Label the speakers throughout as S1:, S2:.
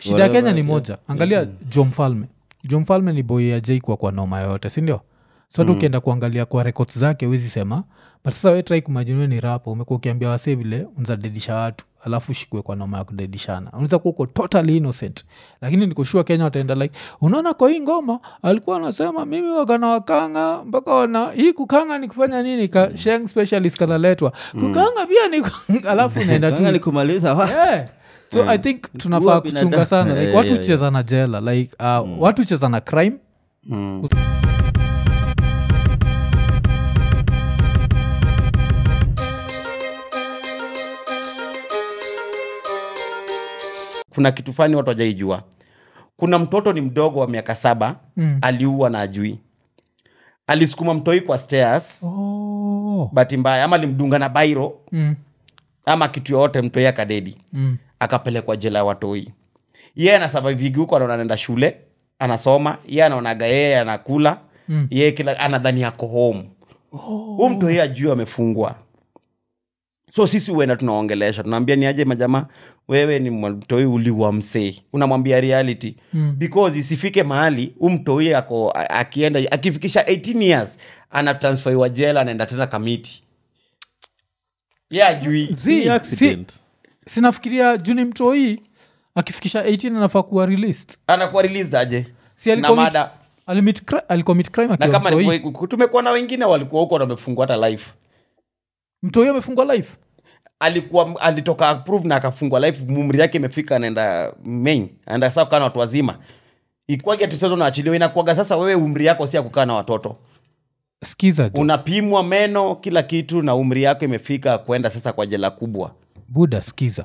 S1: shida ya kenya
S2: Whatever,
S1: ni
S2: yeah.
S1: moja angalia jo mfalme jo mfalme ni boy ajaikwa kwa noma yoyote sindio so hata ukienda kuangalia kwa records zake wezi sema but sasa we try kumajiniwe ni rapo umekuwa ukiambia wase vile unzadedisha watu alafu shikwe kwa noma ya kudedishana unaweza kuwa uko totally innocent lakini nikushua kenya wataenda like unaona kwa hii ngoma alikuwa anasema mimi wakana wakanga mpaka wana hii kukanga ni kufanya nini ka sheng specialist kanaletwa kukanga pia ni alafu unaenda
S2: Kanga
S1: tu
S2: ni kumaliza wa
S1: yeah. so i think tunafaa
S2: Kuua
S1: kuchunga
S2: binadamu.
S1: sana like,
S2: Yeah,
S1: watu
S2: yeah,
S1: hucheza na jela like uh, watu hucheza na crime
S3: Mm. kuna kitu fani watu wajaijua kuna mtoto ni mdogo wa miaka saba
S1: Mm.
S3: aliua na ajui alisukuma mtoi kwa stairs
S1: oh.
S3: bahati mbaya ama alimdunga na bairo
S1: mm.
S3: ama kitu yoyote mtoi akadedi
S1: Mm.
S3: akapelekwa jela ya watoi yeye anasavavigi huko anaona anaenda shule anasoma ye anaonaga yeye anakula
S1: Mm.
S3: yeye kila anadhani ako home huu mtoi ajui amefungwa so sisi uenda tunaongelesha tunaambia ni aje majamaa wewe ni mtoi uliwa msee unamwambia reality
S1: Mm.
S3: because isifike mahali huu mtoi ako a- akienda akifikisha 18 years anatransferiwa jela anaenda tena kamiti ye ajui
S1: Zi,
S2: Si
S1: si,
S2: accident.
S1: sinafikiria juni mtoi akifikisha 18 anafaa kuwa released
S3: anakuwa released aje
S1: si
S3: na
S1: alicommit-
S3: mada
S1: alimit cri- alicommit crime
S3: na
S1: akiwa
S3: kama
S1: mtoi
S3: alikuwa- tumekuwa na wengine walikuwa huko na wamefungwa hata life
S1: mtoi amefungwa life
S3: alikuwa alitoka approve na akafungwa life mumri yake imefika anaenda main anaenda saa kukaa na watu wazima ikwage tusezo naachiliwa inakuaga sasa wewe umri yako si ya kukaa na watoto
S1: skiza jo
S3: unapimwa meno kila kitu na umri yako imefika kwenda sasa kwa jela kubwa
S1: buda skiza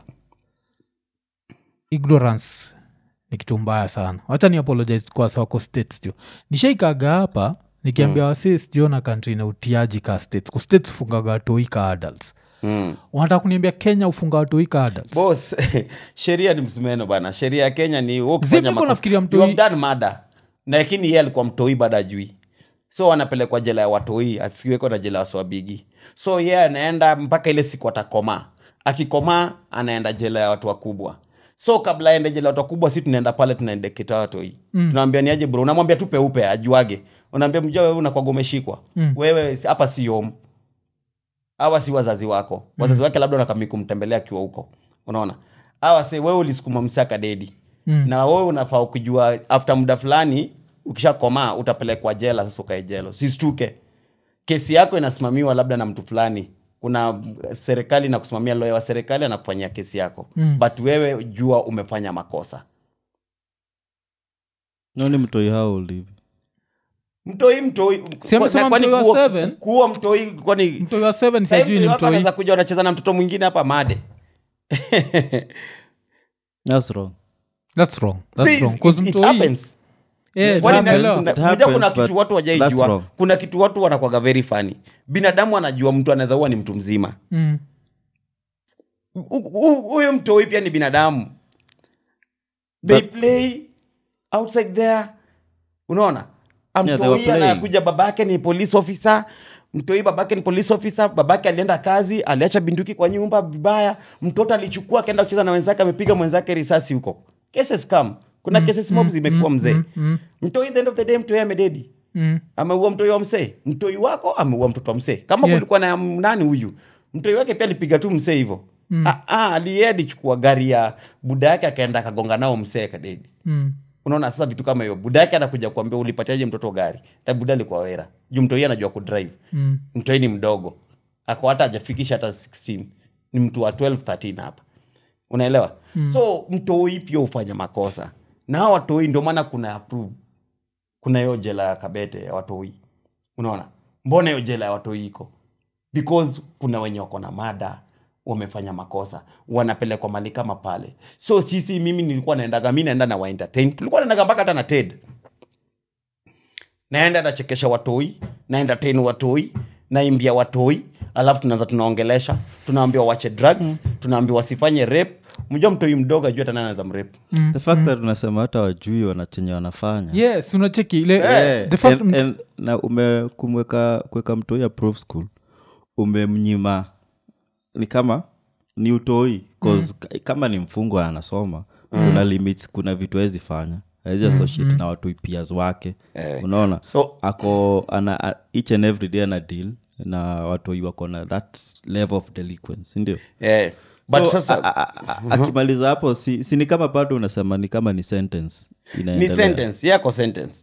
S1: ignorance ni kitu mbaya sana wacha ni apologize kwa wako states jo nishaikaga hapa nikiambia mm. wasi sijiona kantri na utiaji ka states ku states ufungaga watoi ka adults
S3: mm.
S1: wanataka kuniambia kenya ufunga watoi ka adults
S3: bos sheria ni msumeno bana sheria ya kenya ni wewe ukifanya
S1: Zipi uko
S3: makosa-
S1: nafikiria
S3: you
S1: mtoi-
S3: have done murder. na lakini yeye alikuwa mtoi baada ajui so anapelekwa jela ya watoi asiweko na jela ya waswabigi so yeye anaenda mpaka ile siku atakomaa akikomaa anaenda jela ya watu wakubwa so kabla aende jela ya watu wakubwa si tunaenda pale tunaendeketa watoi mm. tunaambia niaje bro unamwambia tu peupe ajuage unaambia mjua wewe unakwaga umeshikwa
S1: Mm.
S3: wewe si- hapa si home hawa si wazazi wako wazazi wake labda unakami kumtembelea akiwa huko unaona hawa se wewe ulisukuma msaka dedi
S1: Mm.
S3: na wewe unafaa ukijua after muda fulani ukishakomaa utapelekwa jela sasa ukae jelo sistuke kesi yako inasimamiwa labda na mtu fulani kuna serikali na kusimamia loya wa serikali anakufanyia kesi yako
S1: Mm.
S3: but wewe jua umefanya makosa
S2: nani mtoi how old hivi
S3: mtoi mtoi
S1: Si amesema
S3: kwani
S1: mtoi wa
S3: kuua-
S1: seven?
S3: kuua mtoi kwani
S1: mtoi wa seven
S3: Sasa
S1: sijui ni
S3: mtoi wako
S1: mtoi
S3: anaweza kuja unacheza na mtoto mwingine hapa made
S2: thats wrong
S1: that's wrong that's
S3: See,
S1: wrong
S3: it-
S1: 'Cause
S3: it
S1: mtoi
S3: happens.
S1: eh,
S3: Kwani na-
S1: naelewa.
S3: kuna-
S2: It
S3: unajua
S2: happens,
S3: kuna
S2: but
S3: kitu watu
S2: that's
S3: wajaijua
S2: wrong.
S3: kuna kitu watu wanakwaga very funny binadamu anajua mtu anaweza huwa ni mtu mzima
S1: Mm.
S3: Hu- hu- huyo mtoi pia ni binadamu they
S2: But-
S3: play outside there unaona
S2: they were
S3: mtoi
S2: playing.
S3: anakuja babake ni police officer mtoi babake ni police officer babake alienda kazi aliacha binduki kwa nyumba vibaya mtoto alichukua akaenda kucheza na wenzake amepiga mwenzake risasi huko cases come kuna cases mob zimekuwa mzee
S1: mm.
S3: mtoi the end of the day mtoi amededi
S1: Mm.
S3: ameua mtoi wa msee mtoi wako ameua mtoto wa msee kama
S1: Yeah.
S3: kulikuwa na nani huyu mtoi wake pia alipiga tu msee hivo mm. aliye alichukua gari ya buda yake akaenda akagonga nao msee kadedi
S1: Mm.
S3: unaona sasa vitu kama hiyo buda yake anakuja kuambia ulipatiaje mtoto gari na buda alikuwa wera juu mtoi anajua kudrive
S1: Mm.
S3: mtoi ni mdogo ako hata ajafikisha hata 16 ni mtu wa 12 13 hapa unaelewa mm. so mtoi pia hufanya makosa na hawa watoi ndio maana kuna approve kuna hiyo jela ya kabete ya watoi unaona mbona hiyo jela ya watoi iko because kuna wenye wako na mada wamefanya makosa wanapelekwa mali kama pale so sisi mimi nilikuwa naendaga mi naenda na waentertain tulikuwa naendaga mpaka hata na ted naenda nachekesha watoi naentertain watoi naimbia watoi alafu tunaanza tunaongelesha tunaambiwa wache drugs mm. tunaambiwa wasifanye rep mjua mtoi mdogo ajua tana anaweza mrep
S2: the fact that unasema hata wajui wanachenye wanafanya
S1: yes unacheki ile
S2: Eh,
S1: the fact
S2: and- and- na ume kumweka kuweka mtoi ya prof school umemnyima ni kama ni utoi 'cause ka- kama ni mfungwa anasoma kuna limits kuna vitu awezi fanya awezi associate na watu peers wake unaona
S3: so
S2: ako ana a- each and every day ana deal na watoi wako na that level of delinquence sindio
S3: eh, but
S2: so,
S3: sasa
S2: a- a- a- akimaliza hapo si, si ni kama bado unasema ni kama ni sentence
S3: ni
S2: inaendelea
S3: sentence yako sentence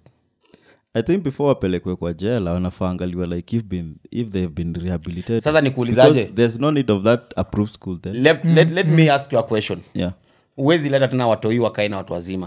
S2: i think before wapelekwe kwa jela wanafaa angaliwa like if, been, if they've been rehabilitated
S3: sasa nikuulizaje
S2: Because there's no need of that approved school then
S3: let, let, let me ask you a question
S2: yeah
S3: huwezi leta tena watoi wakae na watu wazima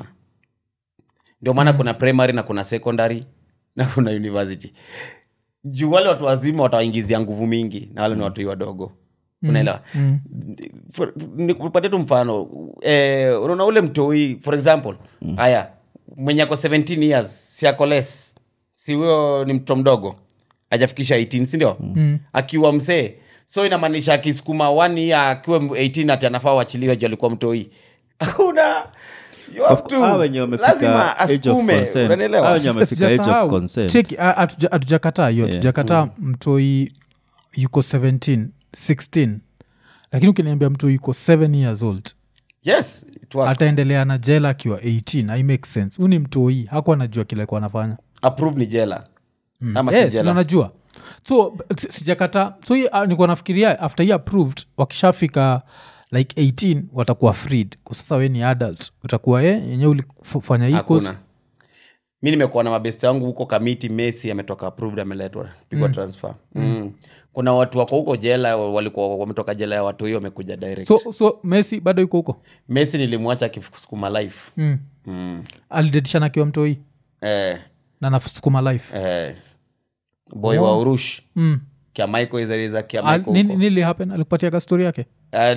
S3: ndio maana kuna primary na kuna secondary na kuna university juu wale watu wazima watawaingizia nguvu mingi na wale ni watoi wadogo unaelewa For- nikupatie tu mfano eh, unaona ule mtoi for example haya mwenye ako 17 years si ako less si huyo ni mtoto mdogo ajafikisha 18 sindio mm. akiwa msee so inamaanisha akisukuma one year akiwa 18 ati anafaa wachiliwe juu alikuwa mtoi hakuna You have
S2: Of course,
S3: to.
S2: hawa wenye wamefika
S3: lazima
S2: age of
S3: asukume
S2: consent.
S3: unanielewa?
S2: Hawa wenye wamefika age of
S1: Sijasahau.
S2: consent.
S1: Cheki, a- hatuja- hatujakataa hiyo hatujakataa mtoi yuko 17 16 lakini ukiniambia mtoi yuko 7 years old
S3: yes it worked.
S1: ataendelea na jela akiwa 18 i make sense huu ni mtoi hakuwa anajua kile alikuwa anafanya
S3: approve ni jela ama si
S1: yes,
S3: jela
S1: nanajua so b- si- sijakata so hii, ah, nilikuwa nafikiria after hii approved wakishafika like 18 watakuwa freed kwa sasa we ni adult utakuwa ye yenyewe ulifanya hii course
S3: hakuna mi nimekuwa na mabesti wangu huko kamiti messi ametoka approved ameletwa pigwa transfer mm. kuna watu wako huko jela walikuwa wametoka jela ya watu hiyo wamekuja direct
S1: so so messi bado yuko huko
S3: messi nilimwacha akisukuma life
S1: mm.
S3: mm.
S1: alidedishana akiwa mtoi
S3: eh,
S1: na nasukuma life
S3: eh, boy wa urush
S1: mm.
S3: kiamaiko izariza
S1: Al,
S3: kiamaiko
S1: nini, nili happen alikupatia ka story yake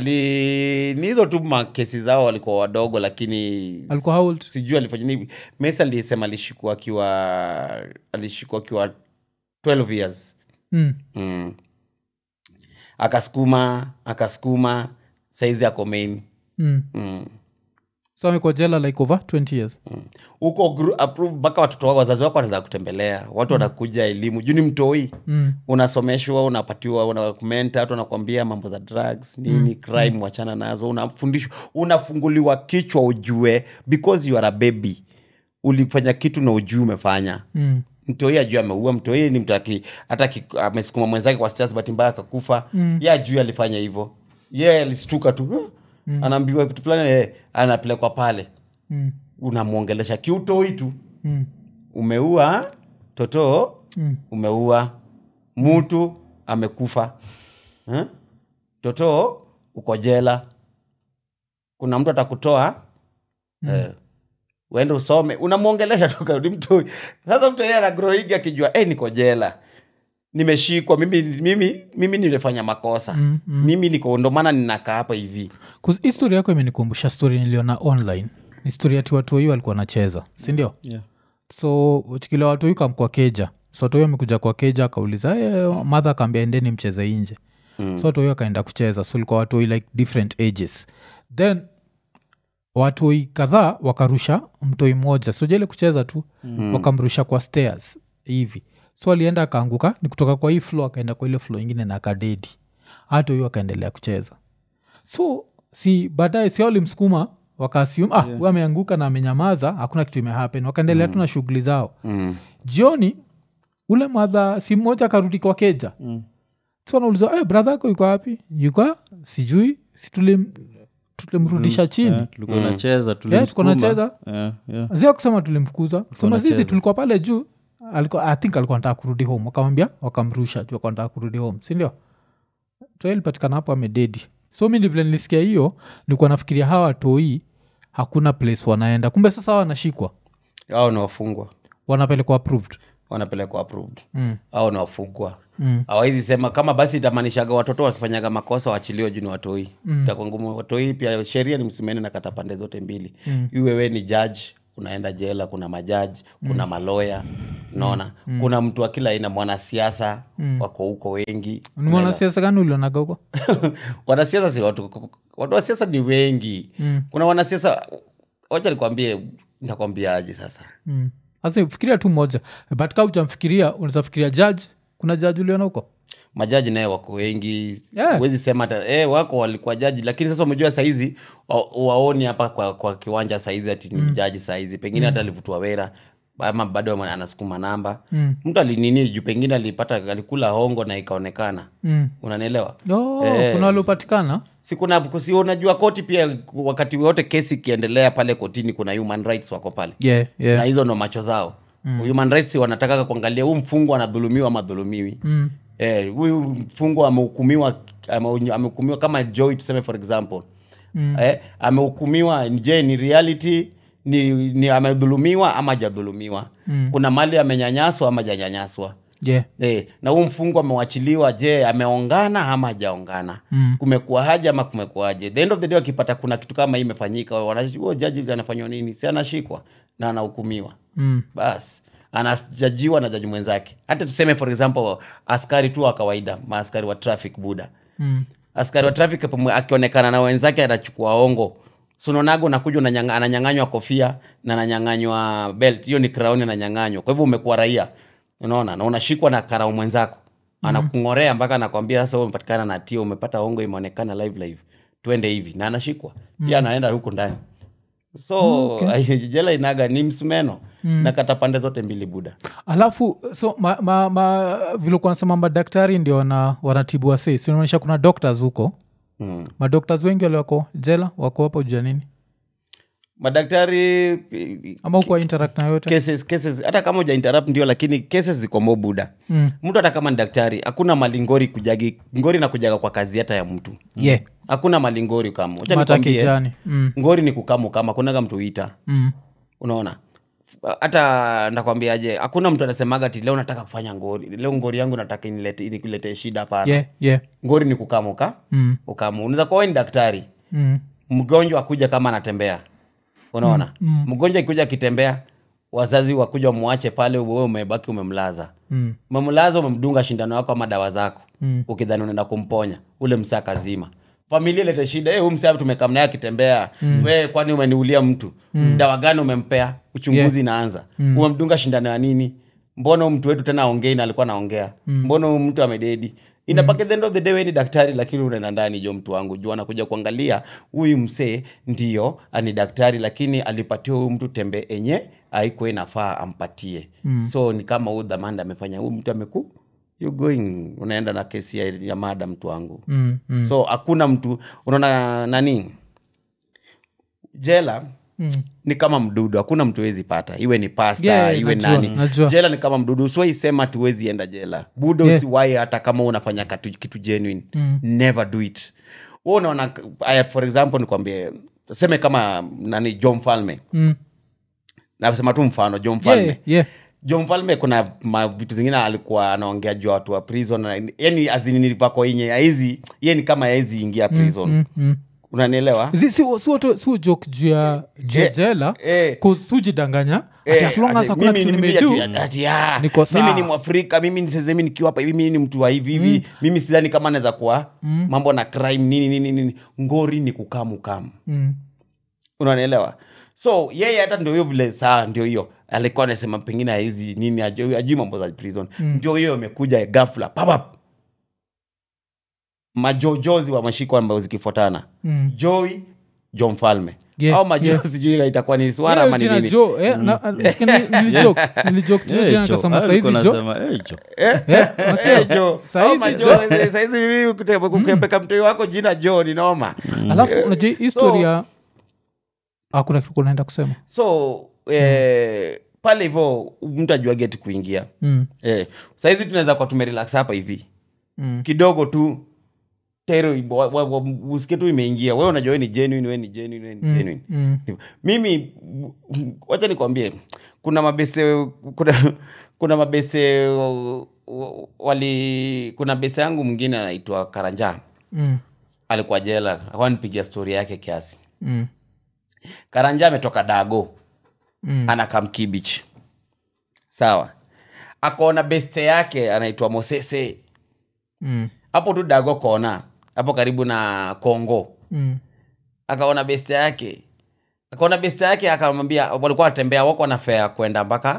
S3: ali ni hizo tu makesi zao walikuwa wadogo lakini
S1: Alikuwa how old?
S3: sijui alifanya nini messi alisema alishikwa akiwa alishikwa akiwa 12 years
S1: mm.
S3: mm. akasukuma akasukuma saizi ako main
S1: mm.
S3: mm.
S1: so amekuwa jela like over 20 years
S3: huko gru- approve mpaka watoto wako wazazi wako wanaweza kutembelea watu wanakuja elimu juu ni mtoi
S1: mm.
S3: unasomeshwa unapatiwa unakumenta watu wanakwambia mambo za drugs nini crime wachana nazo unafundishwa unafunguliwa kichwa ujue because you are a baby ulifanya kitu na ujui umefanya
S1: Mm.
S3: mtoi ajui ameua mtoi ni mtu aki- hata aki- amesukuma mwenzake kwa stairs bahati mbaya akakufa mm. ye ajui alifanya hivyo ye alistuka tu "Huh?" anaambiwa kitu fulani eh, anapelekwa pale
S1: Mm.
S3: unamwongelesha kiutoi tu
S1: Mm.
S3: umeua toto
S1: Mm.
S3: umeua mtu amekufa eh? toto uko jela kuna mtu atakutoa mm. eh, uende usome unamwongelesha tu karudi mtu sasa mtu yeye anagroigi akijua eh, niko jela nimeshikwa mimi mimi mimi nimefanya makosa
S1: Mm,
S3: mimi niko ndo maana ninakaa hapa hivi
S1: 'Cause hii story yako imenikumbusha story niliona online ni story ati watu waiu walikuwa nacheza sindio
S2: Yeah.
S1: so chikila watu waiu kamkwa keja so watu waiu amekuja kwa keja akauliza hey, madha akaambia endeni mcheze nje mm. so watu waiu akaenda kucheza so ilikuwa watu waiu like different ages then watoi kadhaa wakarusha mtoi mmoja so jele kucheza tu mm. wakamrusha kwa stairs hivi so alienda akaanguka ni kutoka kwa hii flo akaenda kwa ile flo ingine na akadedi hata huyu akaendelea kucheza so si baadaye si walimsukuma wakaasium ah yeah. ameanguka na amenyamaza hakuna kitu imehappen wakaendelea tu na shughuli zao
S3: mm.
S1: jioni ule madha si mmoja akarudi kwa keja mm. so anauliza hey, bradha ako yuko wapi yuko sijui si tulim tulimrudisha chini
S2: Yeah, tulikuwa nacheza
S1: Yes, tulikuwa nacheza.
S2: Yeah, yeah.
S1: zia kusema tulimfukuza kusema
S2: nacheza.
S1: sisi tulikuwa pale juu alikuwa, i think alikuwa nataka kurudi home wakamwambia wakamrusha juu alikuwa nataka kurudi home sindio so ilipatikana hapo amededi so mi vile nilisikia hiyo nilikuwa nafikiria hawa watoi hakuna place wanaenda kumbe sasa hawa wanashikwa
S3: au ni wafungwa
S1: wanapelekwa approved
S3: wanapelekwa approved
S1: mm.
S3: au ni wafungwa
S1: Mm.
S3: awaizi sema kama basi itamaanishaga watoto wakifanyaga makosa waachiliwe juu ni watoi mm. itakuwa ngumu watoi pia sheria ni msimeni na kata pande zote mbili mm. iwe we ni judge unaenda jela kuna majaji kuna maloya unaona mm. kuna mtu wa kila aina mwanasiasa mm. wako huko wengi
S1: ni mwanasiasa gani ulionaga huko
S3: wanasiasa si watu watu wa siasa ni wengi mm. kuna wanasiasa wacha nikwambie ntakwambiaje sasa
S1: mm. sasa fikiria tu moja but kaa ujamfikiria unaweza fikiria judge kuna judge uliona huko
S3: majaji naye wako wengi
S1: Yeah.
S3: huwezi sema hata eh, wako walikuwa jaji lakini sasa umejua saizi wa, waoni hapa kwa, kwa kiwanja saizi ati ni jaji saizi pengine hata alivutwa wera ama bado anasukuma namba
S1: Mm.
S3: mtu alinini juu pengine alipata alikula hongo na ikaonekana
S1: Mm.
S3: unanielewa
S1: Oh,
S3: Eh.
S1: kuna waliopatikana
S3: si kuna si unajua koti pia wakati wote kesi ikiendelea pale kotini kuna human rights wako pale
S1: yeah, yeah.
S3: na hizo ndo macho zao mm. human rights wanataka kuangalia huu mfungwa anadhulumiwa ama dhulumiwi
S1: Mm.
S3: Eh, huyu mfungwa amehukumiwa ame- amehukumiwa kama joy tuseme for example mm. eh, amehukumiwa je ni reality ni, ni amedhulumiwa ama hajadhulumiwa mm. kuna mali amenyanyaswa ama hajanyanyaswa
S1: yeah.
S3: Eh, na huu mfungwa amewachiliwa je ameongana ama hajaongana
S1: Mm.
S3: kumekuwa haja ama kumekuwaje the end of the day wakipata kuna kitu kama hii imefanyika wana- huo jaji anafanywa nini si anashikwa na anahukumiwa
S1: Mm.
S3: basi anajajiwa na jaji mwenzake hata tuseme for example askari tu wa kawaida maaskari wa traffic buda
S1: Mm.
S3: askari wa traffic pamoja- akionekana na wenzake anachukua ongo sunonago unakuja unanyanga- ananyang'anywa kofia na ananyang'anywa belt hiyo ni crown ananyang'anywa kwa hivyo umekuwa raia unaona na unashikwa na karau mwenzako anakung'orea mpaka anakwambia sasa wewe umepatikana na tio umepata ongo imeonekana live live twende hivi na anashikwa pia anaenda huko ndani so jela inaga ni msumeno na kata pande zote mbili buda
S1: alafu so ma, ma, ma, vilikuwa nasema madaktari ndio wana, wanatibu wase sinaonyesha kuna doctors huko
S3: mm.
S1: madoctors wengi wale wako jela wako hapo jua nini
S3: madaktari
S1: ama huko interact na yote
S3: cases, cases hata kama uja interrupt ndio lakini cases ziko mo buda
S1: mm.
S3: mtu hata kama ni daktari hakuna mali ngori kujagi ngori na kujaga kwa kazi hata ya mtu
S1: yeah.
S3: hakuna mali ngori kama Wacha
S1: mata
S3: nikwambie,
S1: kijani mm.
S3: ngori ni kukamu kama kunaga mtu uita
S1: Mm.
S3: unaona hata nakwambiaje hakuna mtu anasemaga ati leo nataka kufanya ngori leo ngori yangu nataka inilete inikulete shida hapana
S1: yeah, yeah.
S3: ngori ni kukamuka
S1: Mm.
S3: ukamu unaweza kuwa wewe ni daktari
S1: Mm.
S3: mgonjwa akuja kama anatembea unaona
S1: Mm,
S3: mgonjwa ikuja akitembea wazazi wakuja mwache pale wewe umebaki umemlaza
S1: Mm.
S3: umemlaza umemdunga shindano yako ama dawa zako
S1: Mm.
S3: ukidhani unaenda kumponya ule msaa kazima familia ilete shida hey, msaa tumekam naye akitembea mm. we kwani umeniulia mtu mm. dawa gani umempea uchunguzi inaanza mm. umemdunga shindano ya nini mbona huyu mtu wetu tena aongei na alikuwa naongea mm. mbona huyu mtu amededi inapaka the end of the day we ni daktari lakini unaenda ndani jo mtu wangu juu anakuja kuangalia huyu msee ndio ani daktari lakini alipatia huyu mtu tembe enye aikuwa inafaa ampatie mm. so ni kama huyu dhamanda amefanya huyu mtu ameku you going unaenda na kesi ya, ya mada mtu wangu
S1: Mm. Mm.
S3: so hakuna mtu unaona nani jela
S1: Mm.
S3: ni kama mdudu hakuna mtu wezi pata iwe ni pasta
S1: Yeah,
S3: iwe
S1: najua,
S3: nani
S1: najua.
S3: jela ni kama mdudu usiwaisema tuwezi enda jela buda
S1: Yeah.
S3: usiwai hata kama unafanya katu, kitu genuine
S1: Mm.
S3: never do it Wewe unaona aya, for example nikwambie seme kama nani jo mfalme
S1: Mm.
S3: nasema tu mfano jo mfalme
S1: Yeah, yeah.
S3: jo mfalme kuna ma, vitu zingine alikuwa anaongea juu ya watu wa prison na- yani azinilivako inye aizi ye ni kama aizi ingia prison
S1: Mm. Mm.
S3: unanielewa
S1: Zi- si si watu- si joke juu ya juu ya
S3: Eh,
S1: jela
S3: eh.
S1: sujidanganya ati
S3: Eh,
S1: as long as
S3: ati
S1: hakuna
S3: mimi
S1: kitu
S3: ni- mimi
S1: nimedu
S3: ati- ati, ah,
S1: niko sawa.
S3: mimi ni mwafrika mimi ni- sasa mimi nikiwa hapa hivi mimi ni mtu wa hivi hivi mimi sidhani kama naweza kuwa mambo na crime nini nini nini ngori ni kukamukamu
S1: Mm.
S3: unanielewa so yeye hata ndio hiyo vile saa ndio hiyo alikuwa anasema pengine hizi nini ajui ajui mambo za prison ndio hiyo imekuja gafla papap majojozi wa mashiko ambayo zikifuatana
S1: Mm.
S3: joy jo mfalme
S1: Yeah,
S3: au majozi
S1: yeah.
S3: sijui itakuwa ni swara
S1: Yeah,
S3: ama ni
S1: jina
S3: nini
S1: Jo, eh, na- nasikia nili- nilijoke nilijoke tu
S2: Eh,
S1: jina
S2: Jo.
S1: nikasema
S2: Ah,
S1: saizi
S2: ulikuwa
S1: jo
S2: unasema, eh, Jo.
S1: Eh, unasikia?
S3: Eh, Jo.
S1: Saizi
S3: Au majo-
S1: Jo.
S3: saizi mimi kute- kukepeka mtoi wako jina jo ni noma
S1: alafu unajua hii historia hakuna kitu kunaenda kusema
S3: so eh, pale hivo mtu ajua geti kuingia
S1: Mm.
S3: eh, saizi tunaweza kuwa tumerelax hapa hivi
S1: Mm.
S3: kidogo tu tero ibo- wa- wa- wa- usikie tu imeingia we unajua we ni genuine we ni genuine we ni genuine
S1: Mm.
S3: mimi wacha nikwambie kuna mabese kuna, kuna mabese uh, uh, wali kuna bese yangu mwingine anaitwa karanja
S1: Mm.
S3: alikuwa jela akuwa nipigia stori yake kiasi
S1: Mm.
S3: karanja ametoka dago
S1: Mm.
S3: anakaa mkibich sawa akaona beste yake anaitwa mosese
S1: Mm.
S3: hapo tu dago kona hapo karibu na kongo
S1: Mm.
S3: akaona beste yake akaona beste yake akamwambia walikuwa wanatembea wako na fea kwenda mpaka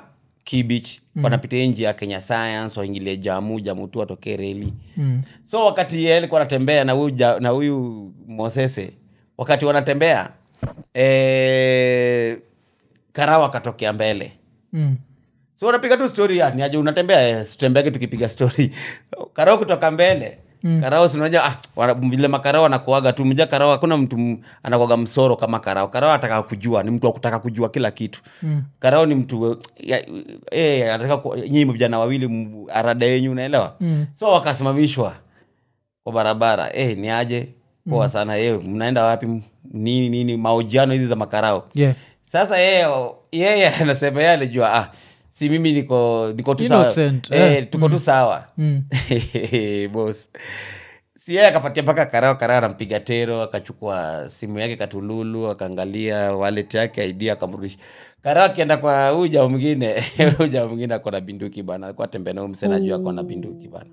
S3: kibich mm. wanapitia nji ya kenya science waingilie jamu jamu tu watokee reli
S1: Mm.
S3: so wakati yeye alikuwa anatembea na huyu ja- na huyu mosese wakati wanatembea eh, karao akatokea mbele
S1: Mm.
S3: so unapiga tu story ya ni aje unatembea eh, tutembeage tukipiga story karao kutoka mbele mm. karao sinaja ah, wana- vile makarao anakuaga tu mja karao hakuna mtu m- anakuaga msoro kama karao karao ataka kujua ni mtu wa kutaka kujua kila kitu
S1: Mm.
S3: karao ni mtu ya, eh, anataka ku- nyinyi vijana wawili m- arada yenyu unaelewa
S1: Mm.
S3: so wakasimamishwa kwa barabara eh, ni aje poa sana eh, mnaenda wapi M- nini nini mahojiano hizi za makarao
S1: Yeah.
S3: sasa yeye yeye anasema yeye alijua ah, si mimi niko niko tu sawa
S1: Innocent,
S3: eh,
S1: eh,
S3: tuko tu sawa
S1: Mm.
S3: bos si yeye akapatia mpaka karao karao anampiga tero akachukua simu yake katululu akaangalia wallet yake id akamrudisha karao akienda kwa huyu jamaa mwingine huyu jamaa mwingine ako na binduki bana alikuwa tembea na huyu msee najua ako na binduki bana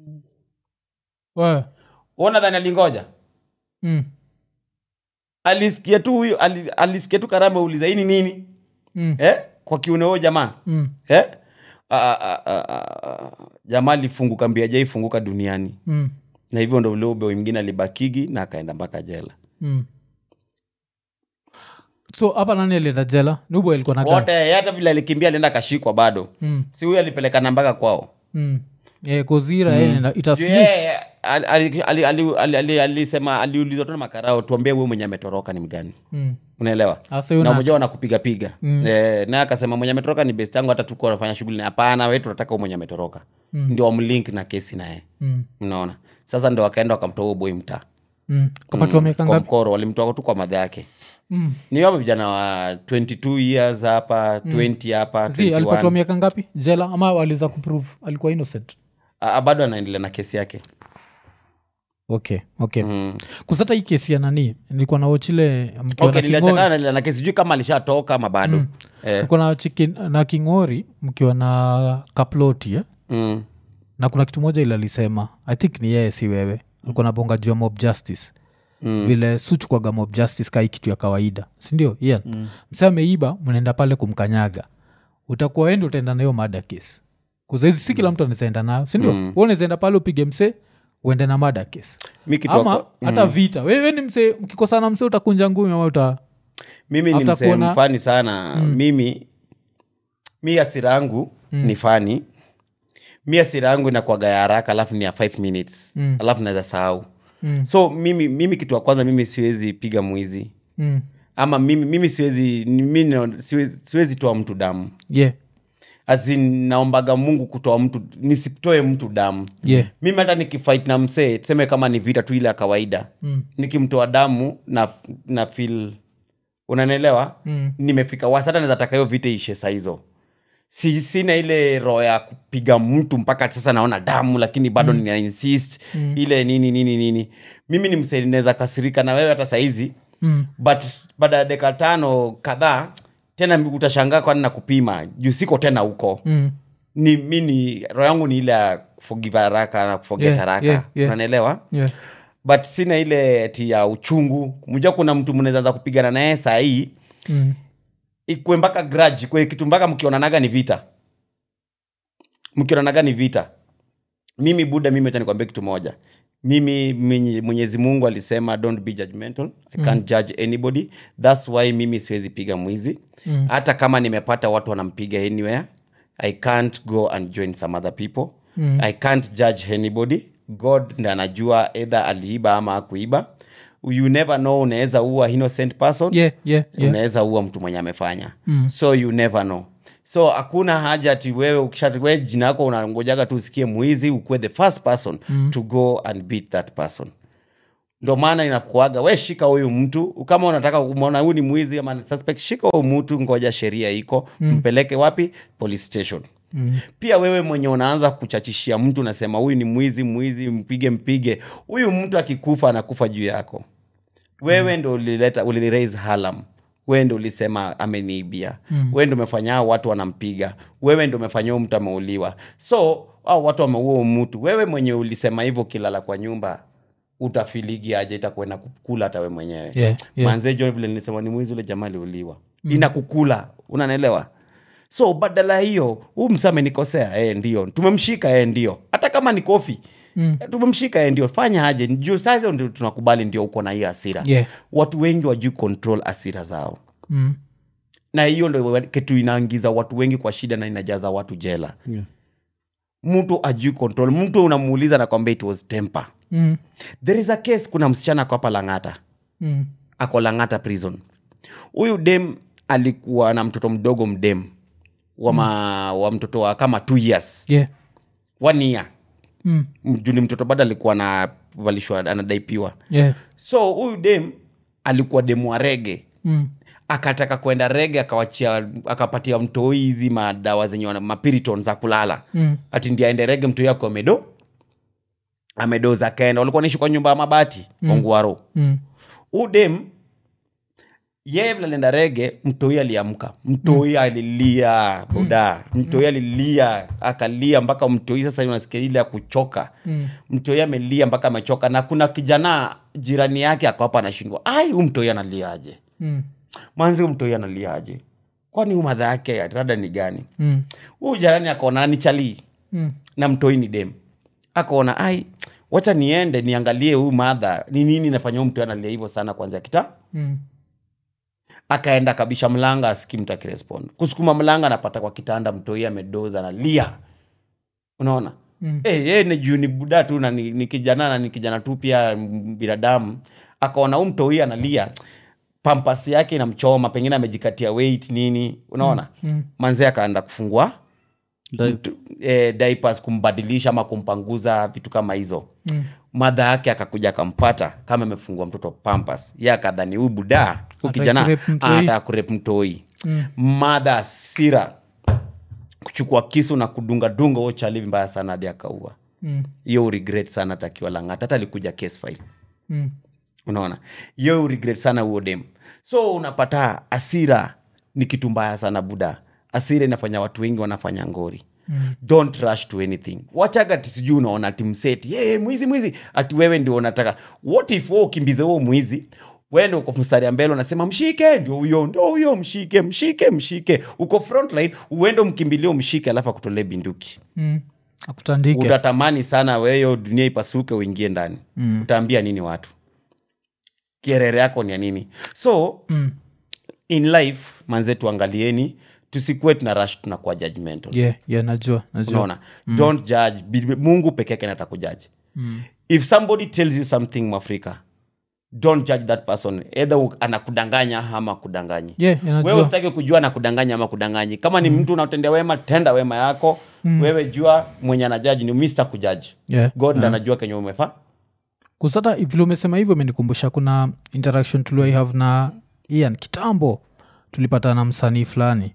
S1: Wewe.
S3: uona dhani alingoja
S1: Mm.
S3: alisikia tu huyu ali- alisikia tu karao ameuliza hii ni nini
S1: Mm.
S3: eh? kwa kiuno huyo jamaa
S1: Mm.
S3: eh? Ah, ah, ah, ah, ah. jamaa alifunguka mbia jaifunguka duniani
S1: Mm.
S3: na hivyo ndo ule ube mwingine alibakigi na akaenda mpaka jela
S1: Mm. so hapa nani alienda jela nubo alikuwa na gani?
S3: wote hata vile alikimbia alienda akashikwa bado
S1: Mm.
S3: si huyu alipelekana mpaka kwao
S1: Mm. Yeah, kozira mm. ita
S3: Juu
S1: snitch.
S3: yeye, ali- ali- ali- ali- ali- ali- alisema aliulizwa tu na makarao tuambie huyu mwenye ametoroka ni mgani
S1: Mm.
S3: unaelewa
S1: Asa
S3: na
S1: una
S3: mmoja wanakupigapiga mm. e, naye akasema mwenye ametoroka ni best yangu hata tuko nafanya shughuli na- hapana wetu tunataka huyu mwenye ametoroka
S1: Mm.
S3: ndio wamlink na kesi naye
S1: mm.
S3: unaona sasa ndo wakaenda wakamtoa huyo boy mtaa
S1: mm. kapatiwa miaka
S3: kwa
S1: ngapi
S3: mkoro walimtoa tu kwa madha yake
S1: mm.
S3: ni wame vijana wa 22 years hapa 20 hapa
S1: zi alipatiwa
S3: 21
S1: miaka ngapi jela ama aliweza kuprove alikuwa innocent
S3: Ah, bado anaendelea na kesi yake
S1: okay okay
S3: mm.
S1: kusata hii kesi ya nani nilikuwa na wochile mkiwa
S3: okay,
S1: na
S3: niliachana
S1: kingori
S3: anaendelea na kesi sijui kama alishatoka ama bado mm. eh,
S1: nilikuwa na, chiki- na kingori mkiwa na kaploti eh?
S3: mm.
S1: na kuna kitu moja ile alisema i think ni yeye si wewe alikuwa nabonga juu ya mob justice
S3: Mm.
S1: vile suchukwaga mob justice kai kitu ya kawaida sindio ian mm. msee ameiba mnaenda pale kumkanyaga utakuwa ende utaenda nayo mada case kuzaizi si kila mtu anaezaenda nayo sindio mm. unaezaenda pale upige msee uende na mada case
S3: mi kitu
S1: ama
S3: wako-
S1: hata vita wewe ni msee mkikosana msee utakunja ngumi ama uta
S3: mimi ni
S1: after
S3: msee
S1: kuona-
S3: mfani sana mimi mi asira yangu ni fani mi asira yangu inakwaga ya haraka alafu ni ya 5 minutes
S1: Mm.
S3: alafu naweza sahau
S1: Mm.
S3: so mimi mimi kitu wa kwanza mimi siwezi piga mwizi
S1: mm.
S3: ama mimi, mimi siwezi mimi nina- siwezi, siwezi toa mtu damu
S1: yeah.
S3: Azin, naombaga mungu kutoa mtu nisitoe mtu damu
S1: yeah.
S3: mimi hata nikifight na msee tuseme kama ni vita tu ile ya kawaida
S1: Mm.
S3: nikimtoa damu na, na feel unanielewa
S1: Mm.
S3: nimefika wasi hata naweza taka hiyo vita ishe saa hizo si, sina ile roho ya kupiga mtu mpaka sasa naona damu lakini bado mm. nina insist mm. ile nini nini nini mimi ni msee naweza kasirika na wewe hata sahizi
S1: Mm.
S3: but baada ya dakika tano kadhaa tena utashangaa kwani na kupima juu siko tena huko
S1: Mm.
S3: ni mi ni roho yangu ni ile ya kuforgive haraka na kuforget
S1: Yeah,
S3: haraka
S1: yeah, yeah.
S3: unanielewa
S1: yeah.
S3: but sina ile ti ya uchungu mja kuna mtu mnawezaanza kupigana naye saa hii
S1: Mm.
S3: ikue mpaka grudge kwe kitu mpaka mkionanaga ni vita mkionanaga ni vita mimi buda mimi acha nikwambia kitu moja mimi mwenye- mwenyezi mungu alisema don't be judgmental i can't judge anybody thats why mimi siwezi piga mwizi
S1: Mm.
S3: hata kama nimepata watu wanampiga anywhere i can't go and join some other people
S1: Mm.
S3: i can't judge anybody god ndi anajua either aliiba ama akuiba you never know unaweza ua innocent person
S1: yeah, yeah, yeah.
S3: unaweza ua mtu mwenye amefanya
S1: Mm.
S3: so you never know so hakuna haja ati wewe ukisha- we jina yako unangojaga tu usikie mwizi ukuwe the first person mm. to go and beat that person ndo maana inakuaga we shika huyu mtu kama unataka umona huyu ni mwizi ama ni suspect shika huyu mtu ngoja sheria iko mm. mpeleke wapi police station
S1: Mm.
S3: pia wewe mwenye unaanza kuchachishia mtu unasema huyu ni mwizi mwizi mpige mpige huyu mtu akikufa anakufa juu yako wewe ndo ulileta uliraise halam wewe ndo ulisema ameniibia mm. wewe ndo umefanya hao watu wanampiga wewe ndo umefanya huyu mtu ameuliwa so au watu wameua huyu mtu wewe mwenye ulisema hivyo kilala kwa nyumba utafiligi aje itakuenda kukula hata we mwenyewe
S1: Yeah, yeah.
S3: manze jo vile nilisema ni mwizi ule jamaa aliuliwa mm. inakukula unanaelewa so badala hiyo huu msa amenikosea e, ndio tumemshika e, ndio hata kama ni kofi mm. tumemshika e, ndio fanya aje juu sasa ndio tunakubali ndio uko na hiyo hasira
S1: Yeah.
S3: watu wengi wajui control hasira zao
S1: Mm.
S3: na hiyo ndo kitu inaingiza watu wengi kwa shida na inajaza watu jela
S2: Yeah.
S3: mtu ajui control mtu unamuuliza nakwambia it was temper
S1: Mm.
S3: there is a case kuna msichana ako hapa langata
S1: Mm.
S3: ako langata prison huyu dem alikuwa na mtoto mdogo mdem wa, ma, wa mtoto wa kama two years
S1: Yeah.
S3: one year
S1: Mm.
S3: juni mtoto bado alikuwa anavalishwa anadaipiwa
S1: Yeah.
S3: so huyu dem alikuwa demu wa rege
S1: Mm.
S3: akataka kwenda rege akawachia akapatia mtoi hizi madawa zenye wana- mapiriton za kulala
S1: Mm.
S3: ati ndi aende rege mtoi ako amedo amedoza akaenda walikuwa naishi kwa nyumba ya mabati mm. ongwaro
S1: Mm.
S3: udem yeye vile alienda rege mtoi aliamka mtoi alilia boda mtoi alilia akalia mpaka mtoi sasa unasikia ile ya kuchoka
S1: Mm.
S3: mtoi amelia mpaka amechoka na kuna kijana jirani yake akawapa anashindwa ai huu mtoi analiaje
S1: Mm.
S3: manzi huu mtoi analiaje kwani huu madha yake rada ni gani
S1: Mm.
S3: huu jirani akaona ni chalii
S1: Mm.
S3: na mtoi ni dem akaona ai wacha niende niangalie huyu madha ni nini nafanya huu mtoi analia hivyo sana kwanzia kita
S1: Mm.
S3: akaenda kabisha mlanga aski mtu akirespond kusukuma mlanga anapata kwa kitanda mtoi amedoza analia unaona
S1: Mm.
S3: Eh, yeye ni juu ni buda tu na ni, ni kijana na ni kijana tu pia m- binadamu akaona huu mtoi analia pampasi yake inamchoma pengine amejikatia weight nini unaona
S1: Mm.
S3: manzee akaenda kufungua
S2: Dai-
S3: mtu- eh, diapers kumbadilisha ama kumpanguza vitu kama hizo
S1: Mm.
S3: madha yake akakuja akampata kama amefungua mtoto pampas ye akadhani huyu buda huyu
S1: Ataki
S3: kijana
S1: kurep mtoi.
S3: anataka kurep mtoi
S1: Mm.
S3: madha asira kuchukua kisu na kudungadunga huo chali mbaya sana hadi akaua
S1: Mm.
S3: hiyo uregret sana takiwa langata hata alikuja case file
S1: Mm.
S3: unaona hiyo uregret sana huo dem so unapata asira ni kitu mbaya sana buda asira inafanya watu wengi wanafanya ngori mm. don't rush to anything wachaga ti sijui unaona ati mseti hey, mwizi mwizi ati wewe ndio unataka what if wewe ukimbize huo mwizi wende uko mstari ya mbele unasema mshike ndio huyo ndio huyo mshike mshike mshike uko frontline uende umkimbilie umshike alafu akutolee binduki
S1: Mm. akutandike
S3: utatamani sana weyo dunia ipasuke uingie ndani mm. utaambia nini watu kierere yako ni ya nini so
S1: Mm.
S3: in life manze tuangalieni tusikuwe tuna rush tunakuwa judgmental
S1: yeah, yeah, najua najua
S3: unaona don't judge Bi- mungu peke yake nata kujaji
S1: Mm.
S3: if somebody tells you something mwafrika don't judge that person either u- anakudanganya ama kudanganyi
S1: yeah, yeah,
S3: wewe
S1: najua
S3: usitaki kujua na kudanganya ama kudanganyi kama ni mtu unatendea wema tenda wema yako wewe jua mwenye anajaji ni mr kujaji
S1: yeah.
S3: god yeah. anajua kenye umefaa
S1: kusata vile umesema hivyo imenikumbusha kuna interaction tuliwai have na ian kitambo tulipata na msanii fulani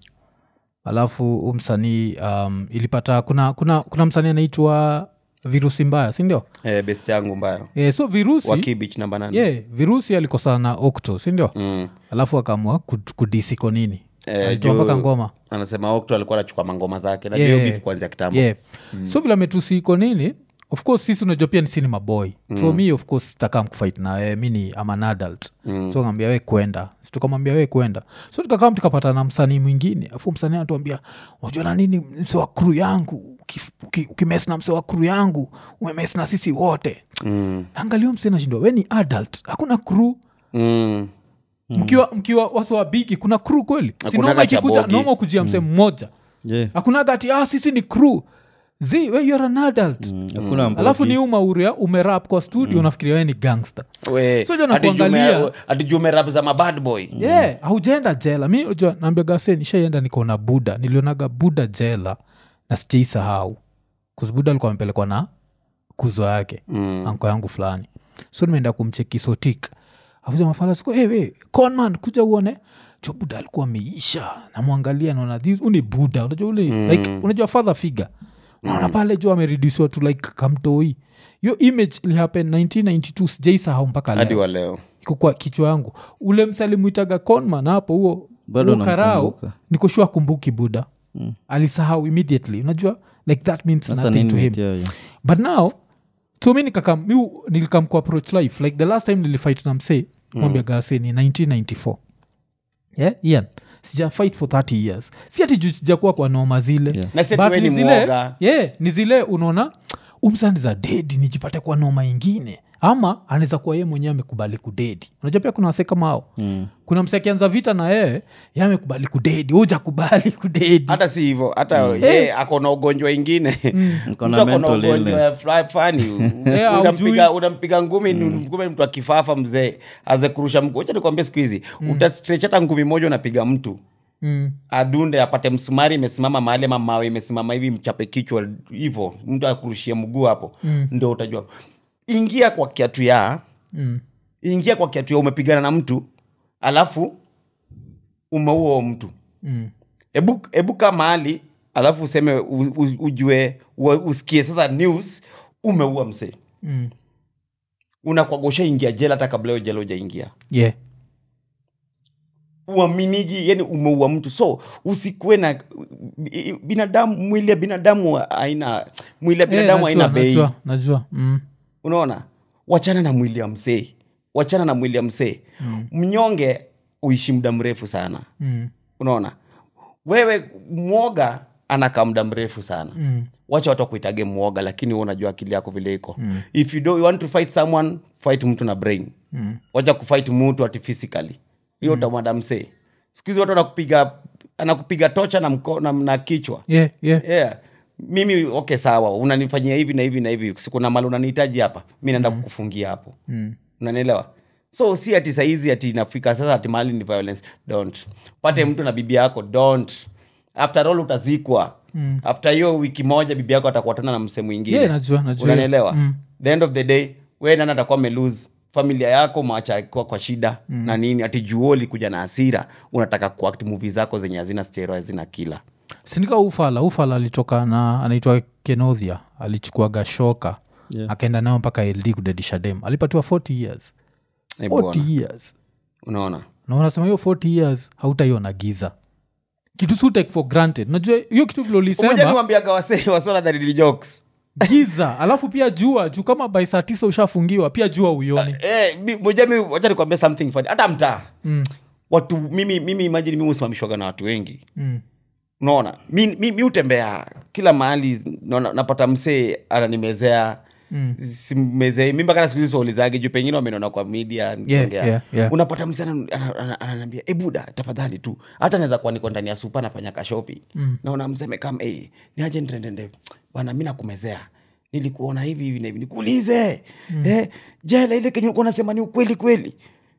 S1: alafu huu msanii um, ilipata kuna kuna kuna msanii anaitwa virusi mbaya sindio
S3: eh, best yangu mbaya
S1: e, so virusi
S3: wakibich namba nane
S1: yeah, virusi alikosana na okto sindio
S3: mm.
S1: alafu akaamua kud- kudisiko nini
S3: Eh,
S1: alitoa
S3: juu-
S1: mpaka ngoma
S3: anasema okto alikuwa anachukua mangoma zake najua
S1: Yeah.
S3: hiyo beef kuanzia kitambo
S1: yeah. so vile ametusiko nini of course sisi unajua pia sini maboy mm. so mi of course takam kufight na wewe mi ni am an adult mm. so ngambia we kwenda Si tukamwambia we kwenda so tukakam tukapata na msanii mwingine afu msanii anatuambia unajua na nini mse wa kru yangu Ukif- uki- ukimes na mse wa kru yangu umemes na sisi wote
S3: mm.
S1: angalio mse nashindwa we ni adult hakuna kru
S3: Mm.
S1: mkiwa mkiwa wasowa bigi kuna kru kweli si
S3: Hakunaga
S1: noma
S3: cha
S1: ikikuja
S3: bogi.
S1: noma kujia mse mmoja
S2: Yeah.
S1: hakunaga ati ah, sisi ni crew zi we you're an adult
S2: Mm, hakuna mbogi.
S1: alafu ni umauria umerap kwa studio unafikiria we ni gangster
S3: We,
S1: So jua
S3: ati
S1: nakuangalia-
S3: jume- ati jumerap za mabad boy
S1: yeah haujaenda jela mi unajua naambia gase nishaienda nikaona buda nilionaga buda jela na sijaisahau kuzibuda alikuwa amepelekwa na kuzo yake
S3: Mm.
S1: anko yangu fulani so nimeenda kumcheki sotik afuza mafala siku hey, hey, conman kuja uone jo buda alikuwa ameisha namwangalia naona this uni buda unajua ule mm. like unajua father figure naona pale jo ameredusiwa to like kamtoi hiyo image ilihappen 1992 sijaisahau mpaka
S3: hadi
S1: leo
S3: wa leo
S1: iko kwa kichwa yangu ule msalimwitaga conman hapo huo
S2: Bado
S1: huo karao
S2: namkumbuka.
S1: nikoshua kumbuki buda mm. alisahau immediately unajua like that means
S2: Sasa
S1: nothing
S2: nini
S1: to him
S2: nimetia hiyo?
S1: but now so mi nikakam mi nilikam ku approach life like the last time nilifight na msee mwambia gase ni 1994 yeah ian sija fight for 30 years si ati juu sijakuwa kwa noma zile
S2: Yeah.
S3: Na si ati
S1: But
S3: we
S1: ni
S3: ni
S1: zile
S3: mwoga.
S1: yeah, ni zile unaona umsani za dedi nijipate kwa noma ingine ama anaweza kuwa yeye mwenyewe amekubali kudedi unajua pia kuna wase kama hao mm. kuna mse akianza vita na yeye ye amekubali kudedi hujakubali kudedi
S3: hata si hivyo hata ye ako na ugonjwa ingine
S2: Niko na
S3: Mtu ako na
S2: mental
S3: ugonjwa
S2: illness.
S3: ya fly- fani
S1: Yeah,
S3: unampiga
S1: haujui.
S3: unampiga ngumi ngumi mtu akifafa mzee aze kurusha mguu acha nikwambia siku hizi utastretch hata ngumi moja unapiga mtu
S1: mm.
S3: adunde apate msumari imesimama mahali ama mawe imesimama hivi mchape kichwa hivo mtu akurushie mguu hapo
S1: Mm.
S3: ndo utajua ingia kwa kiatu ya
S1: Mm.
S3: ingia kwa kiatu ya umepigana na mtu alafu umeua huo mtu
S1: Mm.
S3: hebu hebu kaa mahali alafu useme u, u, ujue u, usikie sasa news umeua msee
S1: Mm.
S3: unakwagosha ingia jela hata kabla hiyo jela ujaingia
S1: yeah.
S3: uaminiji yani umeua mtu so usikuwe na binadamu mwili ya binadamu haina mwili ya
S1: Eh,
S3: binadamu
S1: najua,
S3: haina bei
S1: najua, najua mm.
S3: unaona wachana na mwili ya msee wachana na mwili ya msee mm. mnyonge uishi muda mrefu sana
S1: Mm.
S3: unaona wewe mwoga anakaa muda mrefu sana
S1: Mm.
S3: wacha watu wakuitage mwoga lakini wewe unajua akili yako vile iko mm. if you, do, you want to fight someone fight mtu na brain
S1: Mm.
S3: wacha kufight mtu ati physically hiyo mm. utamwada msee siku hizi watu wanakupiga anakupiga tocha na, mko, na, na kichwa
S1: yeah, yeah.
S3: yeah. mimi okay sawa unanifanyia hivi na hivi na hivi sikuna mali unanihitaji hapa mi naenda kukufungia hapo
S1: Mm.
S3: unanielewa so si ati saizi ati inafika sasa ati mali ni violence don't pate mtu na bibi yako don't after all utazikwa mm. after hiyo wiki moja bibi yako atakuwa tena na msee mwingine
S1: Yeah, najua, najua.
S3: unanielewa
S1: Mm.
S3: the end of the day we nani atakuwa amelose familia yako macha akiwa kwa shida mm. na nini ati juoli kuja na hasira unataka kuact movie zako zenye hazina stero hazina kila
S1: sinika ufala ufala alitoka na anaitwa kenothia alichukuaga shoka
S2: Yeah.
S1: akaenda nayo mpaka ld kudedisha dem alipatiwa 40 years
S3: Eh,
S1: 40
S3: bwana.
S1: years
S3: unaona
S1: na unasema hiyo 40 years hautaiona giza kitu si take for granted najua hiyo kitu vile
S3: umoja
S1: ulisema
S3: niwambiaga wase wasona that ni jokes
S1: giza alafu pia jua juu kama by saa tisa ushafungiwa pia jua uioni
S3: eh, mi- moja mi wacha nikwambia something funny hata mtaa
S1: mm.
S3: watu mimi mimi imagine mimi husimamishwaga na watu wengi
S1: Mm.
S3: unaona mi, mi, mi utembea kila mahali naona- napata msee ananimezea
S1: Mm.
S3: simezei mi mpaka na siku hizi siwaulizage juu pengine wamenona kwa media nikiongea.
S1: yeah, yeah.
S3: unapata msee ana- ana- ana- ananiambia e buda tafadhali tu hata naweza kuwa niko ndani ya supa nafanya kashopi mm. naona msee amekam hey, ni aje ndendende bana mi nakumezea nilikuona hivi hivi na hivi nikuulize mm. eh, jela ile kenye ulikuwa unasema ni ukweli kweli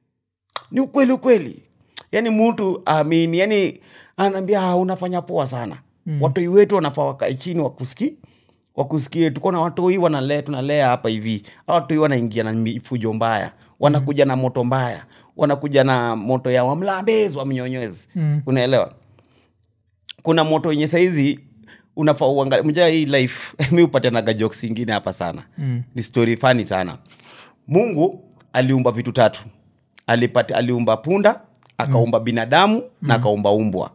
S3: ni ukweli ukweli yani mtu amini yani anaambia "Ah, unafanya poa sana mm. watoi wetu wanafaa wakae chini wakuski wakusikie tuko na watoi wanalea tunalea hapa hivi Hao watoi wanaingia na mifujo mbaya wanakuja na moto mbaya wanakuja na moto ya wamlambezi wamnyonyezi
S1: Mm.
S3: unaelewa kuna moto yenye saizi unafaa uangalia mja hii life mi upatanaga jokes ingine hapa sana
S1: Mm.
S3: ni story fani sana mungu aliumba vitu tatu Alipati, aliumba punda akaumba mm. binadamu mm. na akaumba umbwa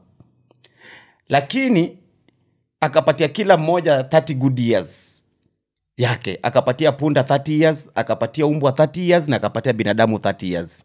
S3: lakini akapatia kila mmoja 30 good years yake akapatia punda 30 years akapatia umbwa 30 years na akapatia binadamu 30 years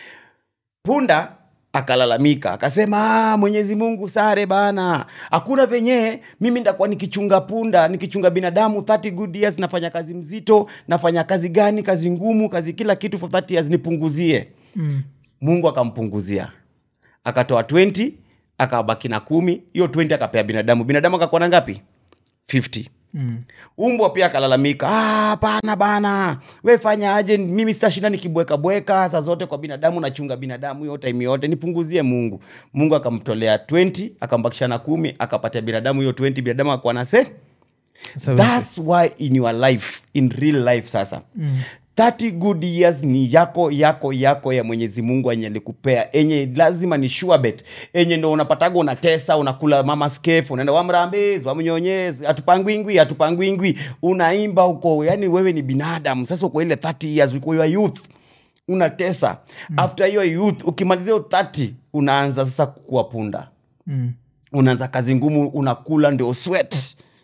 S3: punda akalalamika akasema "Ah, mwenyezi mungu sare bana hakuna venye mimi ndakuwa nikichunga punda nikichunga binadamu 30 good years nafanya kazi mzito nafanya kazi gani kazi ngumu kazi kila kitu for 30 years nipunguzie
S1: Mm.
S3: mungu akampunguzia akatoa 20 akabaki na kumi hiyo 20 akapea binadamu binadamu akakuwa na ngapi 50
S1: Mm.
S3: umbwa pia akalalamika "Ah, bana bana we fanya aje mimi sitashinda nikibweka bweka saa zote kwa binadamu nachunga binadamu hiyo time yote nipunguzie mungu mungu akamtolea 20 akambakisha na kumi akapatia binadamu hiyo 20 binadamu akakuwa na se
S1: Seventy.
S3: thats why in your life in real life sasa mm. 30 good years ni yako yako yako ya mwenyezi mungu enye alikupea enye lazima ni sure bet enye ndo unapataga unatesa unakula mama skef unaenda wamrambezi wamnyonyezi atupangwingwi atupangwingwi unaimba huko yani wewe ni binadamu sasa uko ile 30 years uko your youth unatesa mm. after hiyo youth ukimalizia hiyo 30 unaanza sasa kuwa punda
S1: Mm.
S3: unaanza kazi ngumu unakula ndio sweat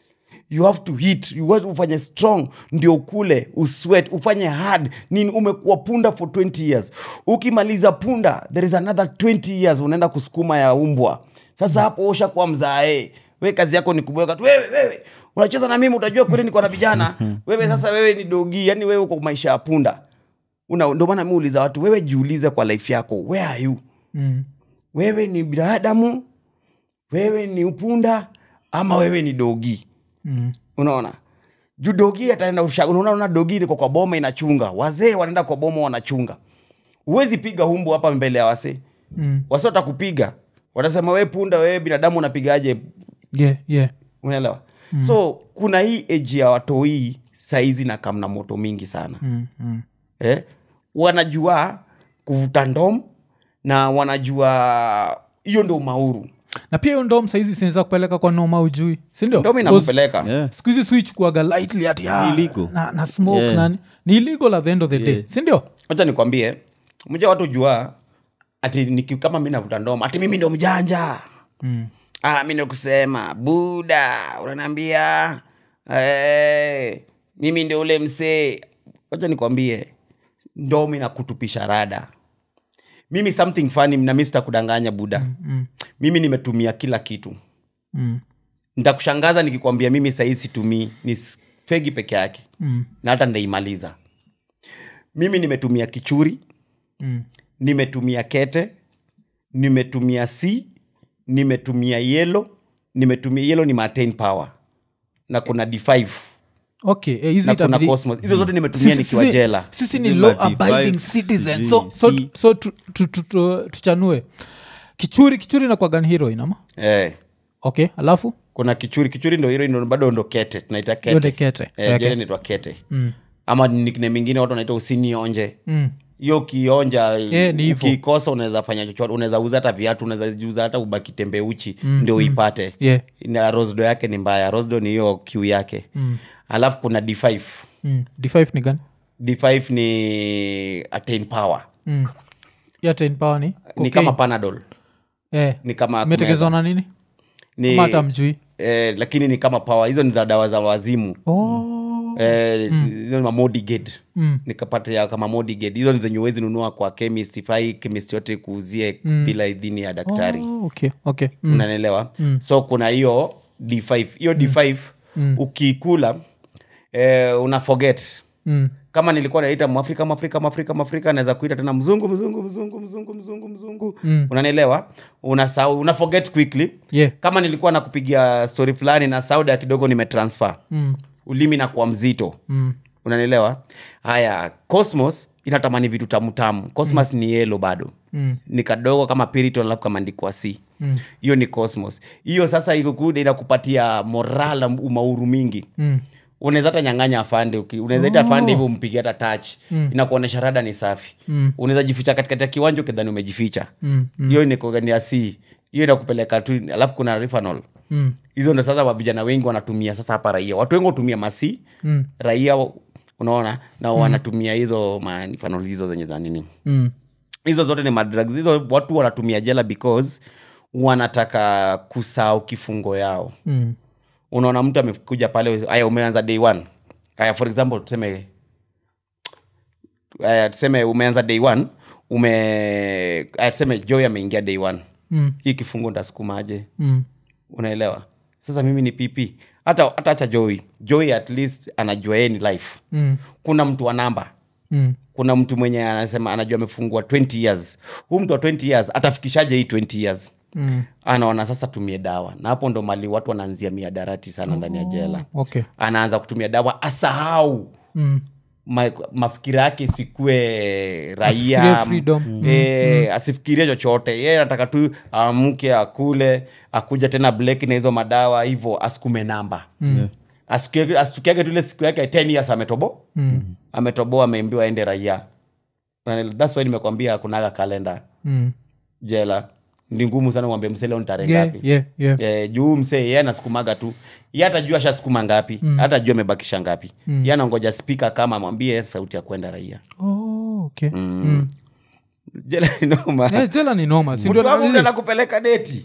S3: you have to hit you have to ufanye strong ndio ukule uswet ufanye hard nini umekuwa punda for 20 years ukimaliza punda there is another 20 years unaenda kusukuma ya umbwa sasa hapo osha kwa mzae we kazi yako ni kubweka tu wewe wewe unacheza na mimi utajua kweli niko na vijana wewe sasa wewe ni dogi yani wewe uko maisha ya punda Una- ndio maana mi uliza watu wewe jiulize kwa life yako where are you
S1: Mm.
S3: wewe ni binadamu wewe ni upunda ama wewe ni dogi
S1: Mm.
S3: unaona juu dogi ataenda usha- unaona unaona dogi iko kwa boma inachunga wazee wanaenda kwa boma wanachunga huwezi piga humbu hapa mbele ya wasee
S1: Mm.
S3: wase watakupiga watasema we punda wewe binadamu unapigaje
S1: yeah yeah
S3: unaelewa mm. so kuna hii eji ya watoi saizi na kamna moto mingi sana
S1: mm. Mm.
S3: eh? wanajua kuvuta ndom na wanajua hiyo ndo mauru
S1: na pia hiyo ndom saizi sinaweza kupeleka kwa noma ujui sindio
S3: ndomi nakupeleka
S2: Yeah.
S1: siku hizi swichukuaga lightly ati ah,
S2: Ni illegal.
S1: na, na smoke
S2: Yeah.
S1: nani ni illegal at the end of the day
S2: Yeah.
S1: sindio
S3: wacha nikwambie mja watu jua ati niki, kama mi navuta ndoma ati mimi ndo mjanja
S1: mm.
S3: ah, mi ndo kusema buda unaniambia hey, mimi ndo ule msee wacha nikwambie ndomi na kutupisha rada mimi something funny na mi sitakudanganya buda
S1: Mm.
S3: mimi nimetumia kila kitu
S1: Mm.
S3: nitakushangaza nikikwambia mimi sahii situmii ni s- fegi peke yake
S1: Mm.
S3: na hata ndaimaliza mimi nimetumia kichuri
S1: Mm.
S3: nimetumia kete nimetumia c nimetumia yelo nimetumia yelo ni matain power na kuna d5
S1: okay eh, hizi
S3: na kuna
S1: itabidi-
S3: cosmos hizo zote nimetumia
S1: Sisi-
S3: nikiwa
S1: sisi-
S3: jela
S1: sisi ni
S2: Zima
S1: law
S2: D5,
S1: abiding citizen so,
S2: sijui,
S1: so,
S2: si-
S1: so tu, tu, tu, tu, tuchanue kichuri kichuri nakwagan heroin ama
S3: eh,
S1: okay alafu
S3: kuna kichuri kichuri ndo hilo ndo bado ndo kete tunaita
S1: yote
S3: kete
S1: kete
S3: eh,
S1: Okay.
S3: jela inaitwa kete
S1: Mm.
S3: ama nickname mingine watu wanaita usinionje
S1: Mm.
S3: hiyo ukionja
S1: Eh, ni hivyo.
S3: ukikosa unaweza fanya chochote unaweza uza hata viatu unaweza jiuza hata ubaki tembe uchi ndio uipate
S1: Yeah.
S3: na rosdo yake ni mbaya rosdo ni hiyo kiu yake
S1: Mm.
S3: alafu kuna d5
S1: Mm. d5 ni gani
S3: d5 ni attain power
S1: mm. ya ten power ni
S3: ni
S1: cocaine.
S3: kama panadol
S1: eh.
S3: ni kama
S1: imetekezwa na nini
S3: ni,
S1: ama hata mjui
S3: eh, lakini ni kama power hizo ni za dawa za wazimu
S1: oh.
S3: eh, hizo ni mamodiged
S1: mm.
S3: nikapatia kama modiged hizo ni zenye uwezi nunua kwa chemist ifai chemist yote kuuzie bila idhini ya daktari
S1: oh, okay okay mm.
S3: unanielewa so kuna hiyo d5 hiyo d5 ukiikula eh, una forget
S1: Mm.
S3: kama nilikuwa naita mwafrika mwafrika mwafrika mwafrika naweza kuita tena mzungu mzungu mzungu mzungu mzungu mzungu
S1: Mm.
S3: unanielewa unasahau una forget quickly
S1: yeah
S3: kama nilikuwa nakupigia story fulani na sauda kidogo nimetransfer
S1: mm.
S3: ulimi na kuwa mzito
S1: Mm.
S3: unanielewa haya cosmos inatamani vitu tamutamu cosmos ni yelo bado
S1: Mm.
S3: ni kadogo kama piriton alafu kameandikwa c
S1: Mm.
S3: hiyo ni cosmos hiyo sasa ikukuda inakupatia moral na umauru mingi
S1: Mm.
S3: unaweza hata nyang'anya afande uki- unaweza ita afande hivyo umpige hata touch
S1: Mm.
S3: inakuonyesha rada ni safi
S1: Mm.
S3: unaweza jificha katikati ya kiwanja ukidhani umejificha
S1: Mm. Mm.
S3: hiyo ni ya c hiyo inakupeleka tu alafu kuna rifanol
S1: Mm.
S3: hizo ndo sasa wa vijana wengi wanatumia sasa hapa raia watu wengi hutumia masi
S1: Mm.
S3: raia unaona na wanatumia hizo manifanol hizo zenye za nini
S1: Mm.
S3: hizo zote ni madrugs hizo watu wanatumia jela because wanataka kusahau kifungo yao
S1: Mm.
S3: unaona mtu amekuja pale aya umeanza day one aya for example tuseme aya tuseme umeanza day one ume aya tuseme joy ameingia day one
S1: Mm.
S3: hii kifungo ndasukumaje
S1: Mm.
S3: unaelewa sasa mimi ni pp hata hata acha joy joy at least anajua yeye ni life
S1: Mm.
S3: kuna mtu wa namba
S1: Mm.
S3: kuna mtu mwenye anasema anajua amefungua 20 years huu mtu wa 20 years atafikishaje hii 20 years
S1: Mm.
S3: anaona sasa tumie dawa na hapo ndo mali watu wanaanzia miadarati sana ndani ya jela
S1: okay
S3: anaanza kutumia dawa asahau
S1: mm.
S3: ma, mafikira yake isikue
S1: Asifikirie
S3: raia
S1: freedom.
S3: e, asifikirie chochote ye anataka tu amke akule akuja tena bleki na hizo madawa hivyo asikume namba
S2: Yeah.
S3: Asikie- asitukiage tu ile siku yake 10 years ametobo
S1: Mm.
S3: ametoboa ameambiwa aende raia Na thats why nimekwambia kunaga kalenda
S1: Mm.
S3: jela ni ngumu sana mwambie msee leo ni tarehe
S1: Yeah,
S3: ngapi
S1: yeah, yeah.
S3: Eh, juu msee ye anasukumaga tu ye hatajua ashasukuma ngapi mm. hata jua amebakisha ngapi mm. ye anangoja spika kama amwambie sauti ya kwenda raia
S1: Oh, okay. Mm.
S3: jela ni noma
S1: Eh, jela ni noma si
S3: mtu
S1: ndio
S3: wangu
S1: na-
S3: mtu anakupeleka deti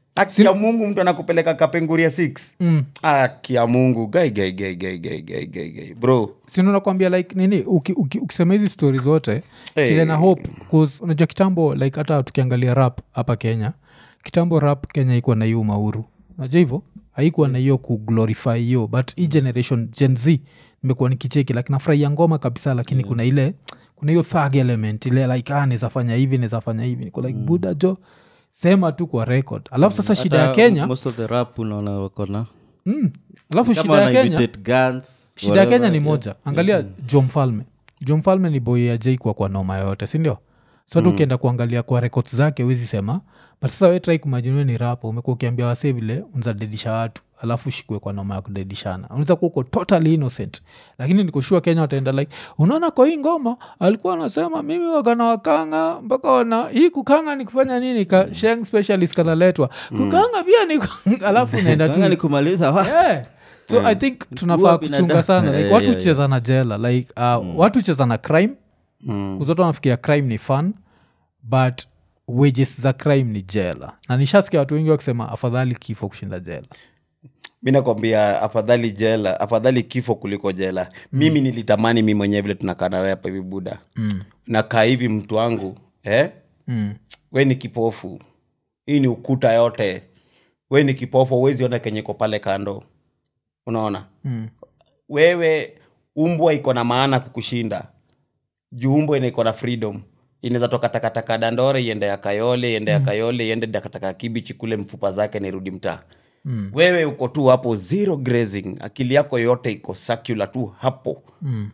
S3: akia mungu mtu anakupeleka kapenguria 6
S1: mm.
S3: akia mungu gai gai gai gai gai gai gai gai bro
S1: sinakwambia like nini uki, uki, ukisema hizi stori zote
S3: Hey.
S1: kile na hope 'cause unajua kitambo like hata tukiangalia rap hapa kenya kitambo rap kenya ikuwa na hiyo mauru unajua hivyo haikuwa na hiyo kuglorify hiyo but hii generation gen z nimekuwa nikicheki like nafurahia ngoma kabisa lakini kuna ile kuna hiyo thug element ile like ah, nizafanya hivi nizafanya hivi niko like buda jo sema tu kwa record alafu sasa shida ya
S2: Hata
S1: kenya
S2: most of the rap unaona wakona
S1: mm, alafu
S2: kama
S1: shida ya
S2: wana
S1: kenya
S2: imitate guns
S1: shida ya kenya
S2: whatever,
S1: ni
S2: yeah.
S1: moja angalia jo mfalme jo mfalme ni boy ajai kwa kwa noma yoyote sindio so hata ukienda kuangalia kwa records zake wezi sema but sasa we try kumajiniwe ni rapo umekuwa ukiambia wasee vile unzadedisha watu alafu ushikwe kwa noma ya kudedishana unaweza kuwa uko totally innocent lakini nikushua kenya wataenda like unaona kwa hii ngoma alikuwa anasema mimi wakana wakanga mpaka wana hii kukanga ni kufanya nini ka sheng specialist kanaletwa kukanga pia ni alafu unaenda
S2: Kanga
S1: tu
S2: ni kumaliza wa
S1: yeah. so i think tunafaa
S2: binadamu.
S1: kuchunga sana like
S2: Yeah,
S1: watu
S2: yeah,
S1: hucheza na jela like uh, watu hucheza na crime
S3: mm.
S1: kuzote wanafikiria crime ni fun but wages za crime ni jela na nishasikia watu wengi wakisema afadhali kifo kushinda jela
S3: mi nakwambia afadhali jela afadhali kifo kuliko jela mm. mimi nilitamani mi mwenyewe vile tunakaa nawe hapa hivi buda
S1: mm.
S3: nakaa hivi mtu wangu eh?
S1: Mm.
S3: we ni kipofu hii ni ukuta yote we ni kipofu uwezi ona kenye iko pale kando unaona
S1: Mm.
S3: wewe umbwa iko na maana kukushinda juu umbwa ina iko na freedom inaweza toka takataka dandore iende ya kayole iende ya kayole iende takataka kibichi kule mfupa zake nirudi mtaa
S1: Mm.
S3: wewe uko tu hapo zero grazing akili yako yote iko circular tu hapo
S1: Mm.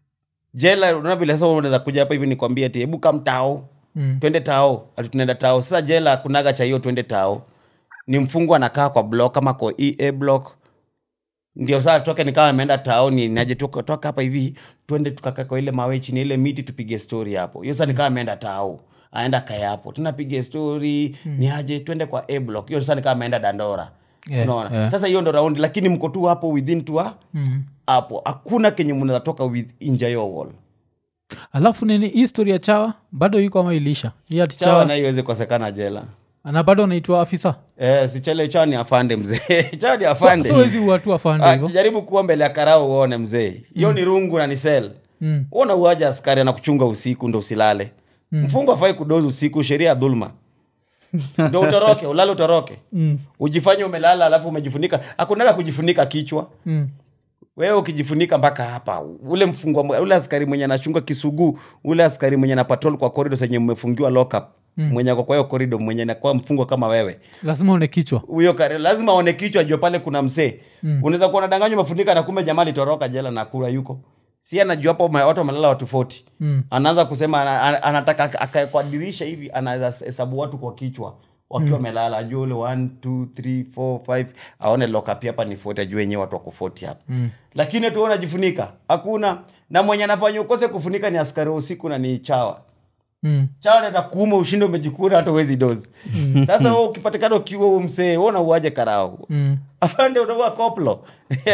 S3: jela unaona vile sasa unaweza kuja hapa hivi nikwambia ti hebu kam tao
S1: Mm.
S3: twende tao ati tunaenda tao sasa jela kunaga cha hiyo twende tao ni mfungwa anakaa kwa block kama kwa ea block ndio saa toke nikawa ameenda taoni naje toka toka hapa hivi twende tukakaa kwa ile mawe chini ile miti tupige story hapo hiyo sasa nikawa ameenda tao aenda kaya hapo tunapiga story ni aje twende kwa a block hiyo sasa nikawa ameenda dandora
S1: Yeah,
S3: unaona
S1: yeah.
S3: sasa hiyo ndo raundi lakini mko tu hapo within tu ha-
S1: Mm.
S3: hapo hakuna kenye mnaweza toka with inja your wall
S1: alafu nini hii story ya chawa bado iko ama ilisha hii ati
S3: chawa
S1: chawa
S3: nayo iweze kosekana jela
S1: na bado anaitwa afisa
S3: Eh, sichele chawa ni afande mzee chawa ni
S1: so,
S3: afande
S1: so wezi watu afande
S3: Ah,
S1: hivo
S3: jaribu kuwa mbele ya karao uone mzee hiyo ni rungu na ni sel
S1: mm.
S3: uona uaja askari anakuchunga usiku ndo usilale mm. mfungo afai kudozi usiku sheria ya dhulma ndo utoroke ulale utoroke
S1: Mm.
S3: ujifanye umelala alafu umejifunika akunaga kujifunika kichwa
S1: Mm.
S3: wewe ukijifunika mpaka hapa ule mfungwa ule askari mwenye anachunga kisuguu ule askari mwenye na patrol kwa korido senye mmefungiwa lockup mm. mwenye ako kwa hiyo korido mwenye nakuwa mfungwa kama wewe
S1: lazima one kichwa
S3: huyo kare lazima aone kichwa jua pale kuna msee mm. unaweza kuwa nadanganywa umefunika na kumbe jamaa litoroka jela na kura yuko si anajua hapo ma- watu wamelala watu 40
S1: Mm.
S3: anaanza kusema ana, ana, anataka ak- akae kwa dirisha hivi anaweza hesabu watu kwa kichwa wakiwa wamelala ajue ule 1 2 3 4 5 aone lokapi hapa ni 40 ajue wenyewe watu wako 40 hapa mm. lakini tu unajifunika hakuna na mwenye anafanya ukose kufunika ni askari wa usiku na ni chawa
S1: mm.
S3: chawa naenda kuuma ushinde umejikura hata uwezi dozi sasa wewe ukipatikana ukiwa huo msee wewe unauaje karao
S1: Mm.
S3: afande unaua koplo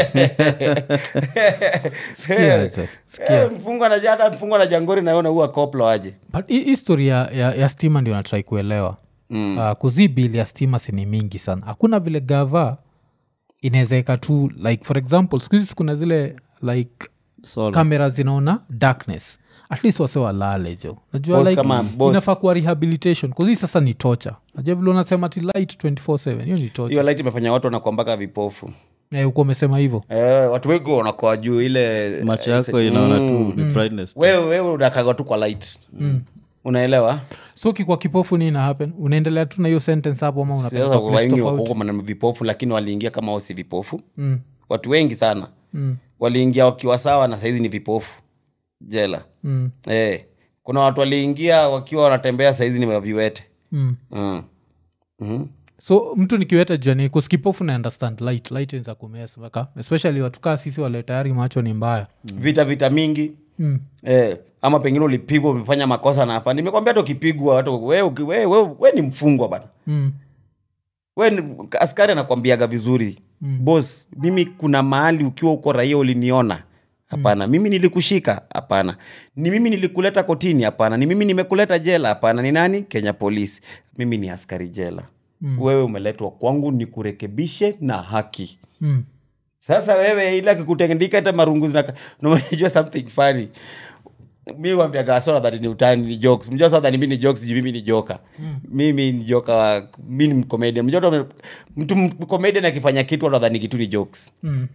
S1: Sikia hizo, sikia.
S3: Eh, mfungwa na hata mfungwa na jangori nawe unaua koplo aje
S1: but hii hii story ya, ya, ya stima ndio natrai kuelewa
S3: Mm.
S1: uh, kuzi bili ya stima sini mingi sana hakuna vile gava inawezaweka tu like for example siku hizi kuna zile like
S2: Solar.
S1: kamera zinaona darkness at least wase walale jo najua
S3: Boss
S1: like
S3: kama boss.
S1: inafaa kuwa rehabilitation kuzii sasa ni tocha najua vile unasema ti light 247 hiyo ni tocha
S3: hiyo light imefanya watu wanakuambaka vipofu
S1: Eh, uko umesema hivyo
S3: eh, watu wengi wanakoa juu ile
S2: macho
S3: eh,
S2: yako
S3: se-
S2: inaona tu
S3: Mm.
S2: ni brightness
S3: wewe wewe unakaga tu kwa light unaelewa
S1: so kikwa kipofu ni ina happen unaendelea tu na hiyo sentence hapo ama
S3: sasa
S1: unapeleka place
S3: wengi
S1: tofauti
S3: wako na vipofu lakini waliingia kama wao si vipofu
S1: mm.
S3: watu wengi sana
S1: Mm.
S3: waliingia wakiwa sawa na saizi ni vipofu jela
S1: Mm.
S3: eh, kuna watu waliingia wakiwa wanatembea saizi ni waviwete
S1: Mm.
S3: mm. mm
S1: so mtu nikiweta jani kuskipofu na understand light light inza kumesaka especially watukaa sisi wale tayari macho ni mbaya
S3: vita vita mingi
S1: mm.
S3: eh, ama pengine ulipigwa umefanya makosa na afande nimekwambia hata ukipigwa hata we, we, we, we, we ni mfungwa bana
S1: Mm.
S3: we ni- askari anakwambiaga vizuri mm. bos mimi kuna mahali ukiwa uko raia uliniona hapana mm. mimi nilikushika hapana ni mimi nilikuleta kotini hapana ni mimi nimekuleta jela hapana ni nani kenya polisi mimi ni askari jela mm. wewe umeletwa kwangu ni kurekebishe na haki
S1: Mm.
S3: sasa wewe ile akikutendika hata marungu zinaka- na unajua something funny mi wambiaga sora that ni utani ni jokes mjua sora that mimi ni jokes juu mimi ni joka mimi ni joka wa mi ni comedian mjua tu- mtu m- comedian akifanya kitu anadhani kitu ni jokes
S1: Mm.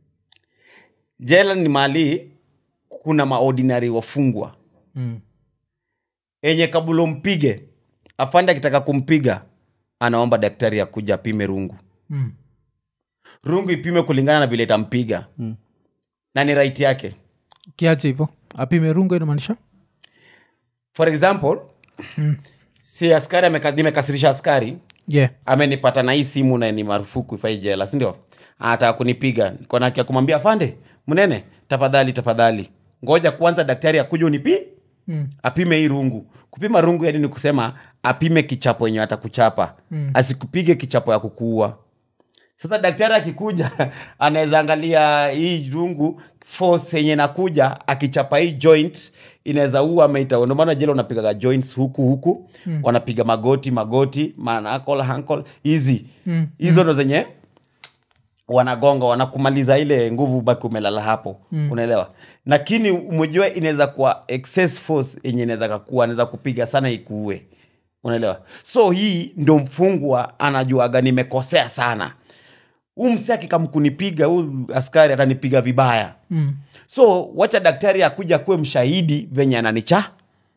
S3: jela ni mali kuna maordinary wafungwa
S1: Mm.
S3: enye kabulo mpige afande akitaka kumpiga anaomba daktari akuja apime rungu
S1: Mm.
S3: rungu ipime kulingana na vile itampiga
S2: Mm.
S3: na ni right yake
S1: kiache hivo apime rungo inamaanisha
S3: for example
S1: Mm.
S3: si askari ameka- nimekasirisha askari
S1: yeah.
S3: amenipata na hii simu na ni marufuku ifai jela sindio anataka kunipiga niko na haki ya kumwambia fande mnene tafadhali tafadhali ngoja kwanza daktari akuja unipi
S1: Mm.
S3: apime hii rungu kupima rungu yani ni kusema apime kichapo yenye atakuchapa
S1: Mm.
S3: asikupige kichapo ya kukuua sasa daktari akikuja anaweza angalia hii rungu force yenye nakuja akichapa hii joint inaweza ua ameita ndio maana jela unapigaga joints huku huku mm. wanapiga magoti magoti manakol hankol hizi
S1: Mm.
S3: hizo ndo zenye wanagonga wanakumaliza ile nguvu baki umelala hapo mm. unaelewa lakini umejua inaweza kuwa excess force yenye inaweza kakua anaweza kupiga sana ikuue unaelewa so hii ndo mfungwa anajuaga nimekosea sana huu mse akikamkunipiga huu askari atanipiga vibaya
S1: Mm.
S3: so wacha daktari akuja kuwe mshahidi venye ananicha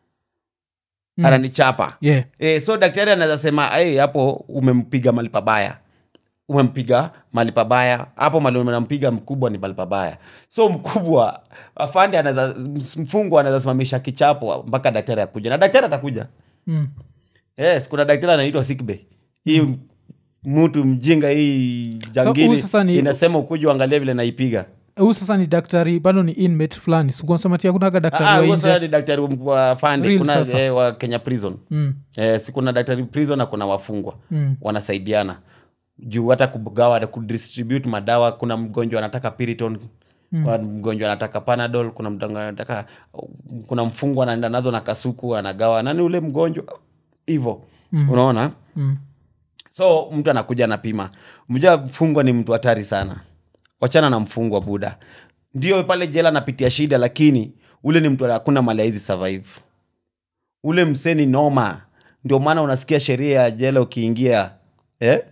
S1: Mm.
S3: ananichapa
S1: yeah.
S3: e, so daktari anaweza sema "Hey, hapo umempiga mali pabaya umempiga mali pabaya hapo mali unampiga mkubwa ni mali pabaya so mkubwa afande anaweza mfungwa anaweza simamisha kichapo mpaka daktari akuja na daktari atakuja
S1: Mm.
S3: yes kuna daktari anaitwa sickbay hii mtu mjinga hii
S1: huyu
S3: jangili
S1: sasa ni-
S3: inasema ukuja uangalie vile naipiga
S1: huu sasa ni daktari bado ni inmate fulani sikunsematia kunaga daktari
S3: Ah,
S1: wa
S3: huyo sasa
S1: nje
S3: ni daktari wa fande
S1: Real
S3: kuna
S1: sasa.
S3: eh, wa kenya prison
S1: mm.
S3: eh, si kuna daktari prison na kuna wafungwa
S1: Mm.
S3: wanasaidiana juu hata kugawa kudistribute madawa kuna mgonjwa anataka piriton mm. kuna mgonjwa anataka panadol kuna mgonjwa anataka kuna mfungwa anaenda nazo na kasuku anagawa nani ule mgonjwa hivo mm. unaona
S1: Mm.
S3: so mtu anakuja anapima mja mfungwa ni mtu hatari sana wachana na mfungwa buda ndio pale jela anapitia shida lakini ule ni mtu hakuna mali hizi survive ule mseni noma ndio maana unasikia sheria ya jela ukiingia eh?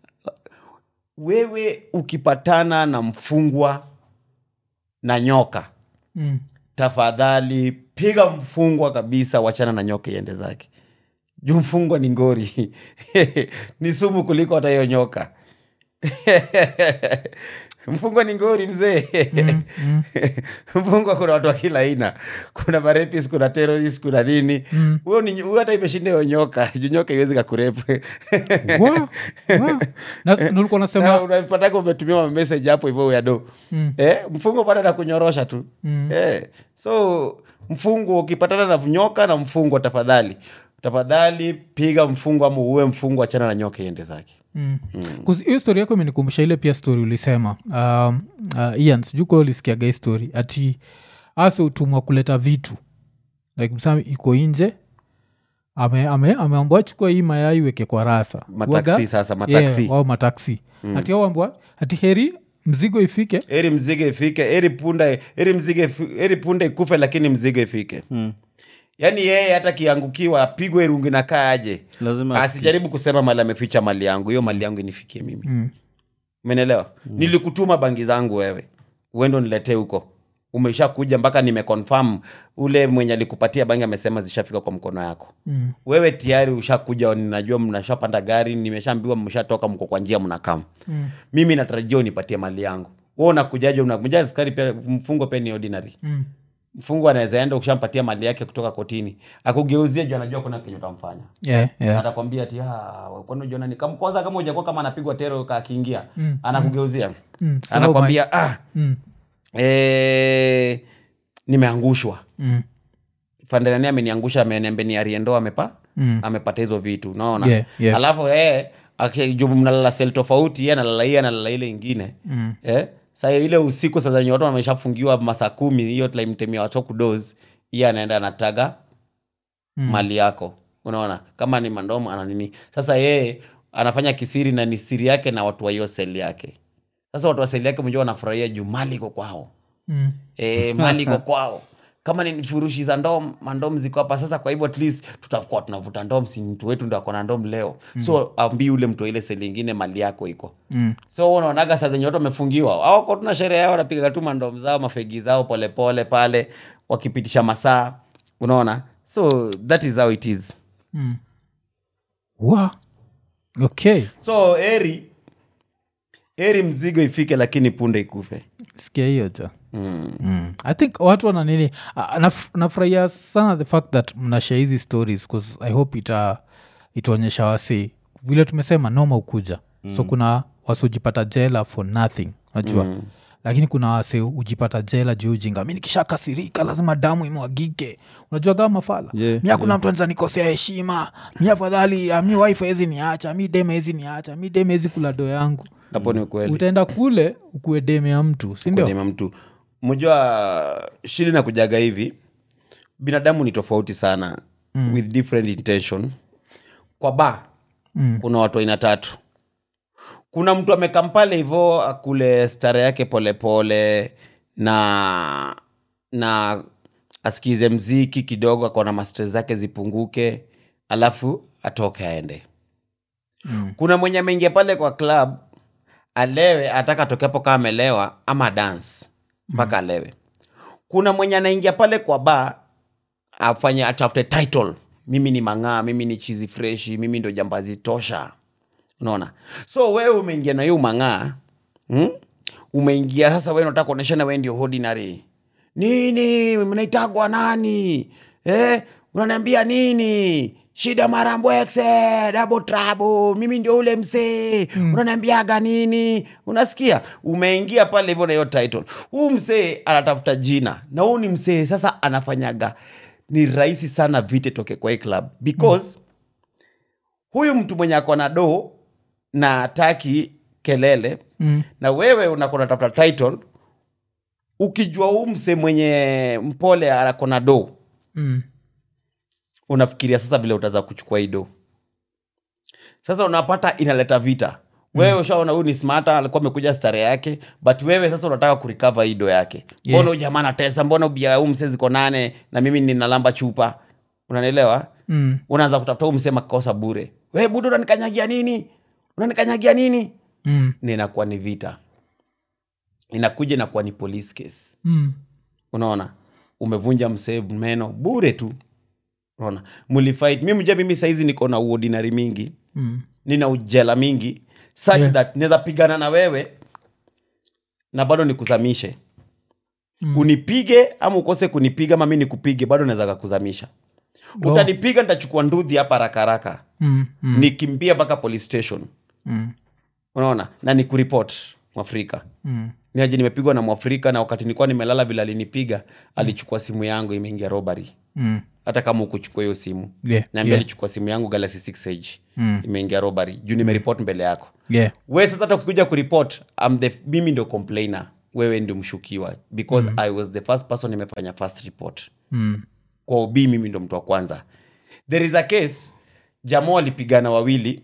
S3: wewe ukipatana na mfungwa na nyoka
S1: Mm.
S3: tafadhali piga mfungwa kabisa wachana na nyoka iende zake juu mfungwa ni ngori ni sumu kuliko hata hiyo nyoka mfungwa ni ngori mzee
S1: mm.
S3: mfungwa kuna watu wa kila aina kuna marepis kuna terrorist kuna nini
S1: Mm.
S3: huyo ni huyo hata imeshinda hiyo nyoka juu nyoka iwezi kakurepu
S1: Wow. Wow. Na- na ulikuwa nasema
S3: unapataka umetumia mamessage hapo hivyo uyado
S1: Mm.
S3: eh, mfungo bado nakunyorosha tu
S1: Mm.
S3: eh, so mfungo ukipatana na nyoka na mfungo tafadhali tafadhali piga mfungo ama uue mfungo achana na nyoka iende zake
S1: Mm. 'Cause hiyo story yako imenikumbusha ile pia story ulisema um, uh, ian sijuka ulisikiaga hii story ati ase utumwa kuleta vitu like msami iko nje ame, ame, ameambwa chukua hii mayai weke kwa rasa
S3: mataksi
S1: Waga-
S3: sasa mataksi
S1: yeah, au mataksi mm. ati auambwa ati heri mzigo ifike
S3: eri mzigo ifike eri punda eri mzigo ifi- eri punda ikufe lakini mzigo ifike
S2: Mm.
S3: yaani yeye hata kiangukiwa apigwe rungu na kaa aje
S2: lazima
S3: asijaribu kusema mali ameficha mali yangu hiyo mali yangu inifikie mimi
S1: mm.
S3: umenelewa nilikutuma bangi zangu wewe uendo niletee huko umesha kuja mpaka nimeconfirm ule mwenye alikupatia bangi amesema zishafika kwa mkono yako
S1: Mm.
S3: wewe tayari ushakuja ninajua mnashapanda gari nimeshaambiwa mshatoka mko kwa njia mnakam
S1: Mm.
S3: mimi natarajia unipatie mali yangu wewe unakujaje unakuja askari pia mfungo pia ni ordinary
S1: Mm.
S3: mfungo anaweza enda ukishampatia mali yake kutoka kotini akugeuzie juu anajua kuna kenye utamfanya
S1: Yeah, yeah.
S3: atakwambia ati "Ah, kwani ujiona ni kama kwanza kama ujakuwa kama anapigwa tero akiingia
S1: Mm,
S3: anakugeuzia
S1: Mm. So
S3: anakwambia ah,
S1: Mm.
S3: eh, nimeangushwa
S1: Mm.
S3: fandanani ameniangusha ameniambia ni ariendo amepa
S1: Mm.
S3: amepata hizo vitu unaona
S1: Yeah, yeah.
S3: alafu eh, aki- juu mnalala sel tofauti ye analala hii analala ile ingine
S1: Mm.
S3: eh, sa ile usiku sasa wenye watu wameshafungiwa masaa kumi hiyo time time ya watu kudos iye anaenda anataga
S1: Mm.
S3: mali yako unaona kama ni mandomo ana nini sasa yeye anafanya kisiri na ni siri yake na watu wa hiyo seli yake sasa watu wa seli yake mjua wanafurahia juu mali iko kwao
S1: Mm.
S3: e, mali iko kwao kama ni furushi za ndom mandom ziko hapa sasa kwa hivyo at least tutakuwa tunavuta ndom si mtu wetu ndo akona ndom leo mm. so ambii ule mtu wa ile seli ingine mali yako iko
S1: Mm.
S3: so unaonaga saa zenye watu wamefungiwa awako tuna sherehe yao wanapiga tu mandom zao mafegi zao polepole pale wakipitisha masaa unaona so that is how it is
S1: wa okay
S3: so eri eri mzigo ifike lakini punde ikufe
S1: sikia hiyo ja
S3: mm.
S1: mm. i think watu wana nini ah, naf- nafurahia sana the fact that mnashare hizi stories bcause i hope ita itaonyesha wasi vile tumesema noma ukuja mm. so kuna wasi ujipata jela for nothing najua mm lakini kuna wase ujipata jela juu ujinga mi nikishakasirika lazima damu imwagike unajua kama mafala
S2: Yeah,
S1: mi hakuna mtu anaweza nikosea heshima mi afadhali ah, mi wife hezi niacha mi deme hezi niacha mi deme hezi kula do yangu
S3: hapo ni ukweli
S1: utaenda kule ukuwe deme ya mtu sindio
S3: kudema mtu mjua shida na kujaga hivi binadamu ni tofauti sana mm. with different intention kwa ba mm. kuna watu aina tatu kuna mtu amekampale hivo akule stare yake polepole pole, na na asikize mziki kidogo akaona mastres zake zipunguke alafu atoke aende mm. kuna mwenye ameingia pale kwa club alewe ataka atoke hapo kama amelewa ama dance mpaka mm. alewe kuna mwenye anaingia pale kwa ba afanye atafute title mimi ni mang'aa mimi ni chizi freshi mimi ndo jambazi tosha unaona so wewe umeingia na hiyo mang'aa hmm? umeingia sasa wewe unataka kuonyeshana wewe ndio ordinary nini mnaitagwa nani eh? unaniambia nini shida marambwekse dabo trabo mimi ndio ule msee mm. unaniambiaga nini unasikia umeingia pale hivyo na hiyo title huu msee anatafuta jina na huu ni msee sasa anafanyaga ni rahisi sana vite toke kwa hii club because mm. huyu mtu mwenye ako na doo na ataki kelele
S1: Mm.
S3: na wewe unakona tafuta title ukijua huu mse mwenye mpole akona do
S1: Mm.
S3: unafikiria sasa vile utaza kuchukua hii do sasa unapata inaleta vita wewe mm. ushaona huyu ni smata alikuwa amekuja stare yake but wewe sasa unataka kurikava hii do yake
S1: Yeah.
S3: mbona yeah. jamaa natesa mbona ubia huu mse ziko nane na mimi ninalamba chupa unanielewa
S1: Mm.
S3: unaanza kutafuta huu msema kosa bure we budu unanikanyagia nini unanikanyagia nini
S1: Mm.
S3: na inakuwa ni vita inakuja inakuwa ni police case
S1: Mm.
S3: unaona umevunja msee meno bure tu unaona mlifight mi mja mimi saizi niko na uordinary mingi
S1: Mm.
S3: nina ujela mingi such
S1: Yeah.
S3: that naweza pigana na wewe na bado nikuzamishe mm. unipige ama ukose kunipiga ama mi nikupige bado naweza kakuzamisha
S1: Oh.
S3: utanipiga nitachukua ndudhi hapa rakaraka
S1: Mm. Mm.
S3: nikimbia mpaka police station
S1: Mm.
S3: unaona na ni kuripot mwafrika
S1: Mm.
S3: niaje nimepigwa na mwafrika na wakati nilikuwa nimelala vile alinipiga alichukua simu yangu imeingia robbery
S1: Mm.
S3: hata kama ukuchukua hiyo simu
S1: Yeah,
S3: naambia
S1: yeah.
S3: alichukua simu yangu galaxy 6 age
S1: Mm.
S3: imeingia robbery juu nimeripot mbele yako
S1: Yeah.
S3: we sasa hata ukikuja kuripot I'm the, mimi ndio complainer wewe ndio mshukiwa because i was the first person nimefanya first report
S1: Mm.
S3: kwa ob mimi ndo mtu wa kwanza there is a case jamaa walipigana wawili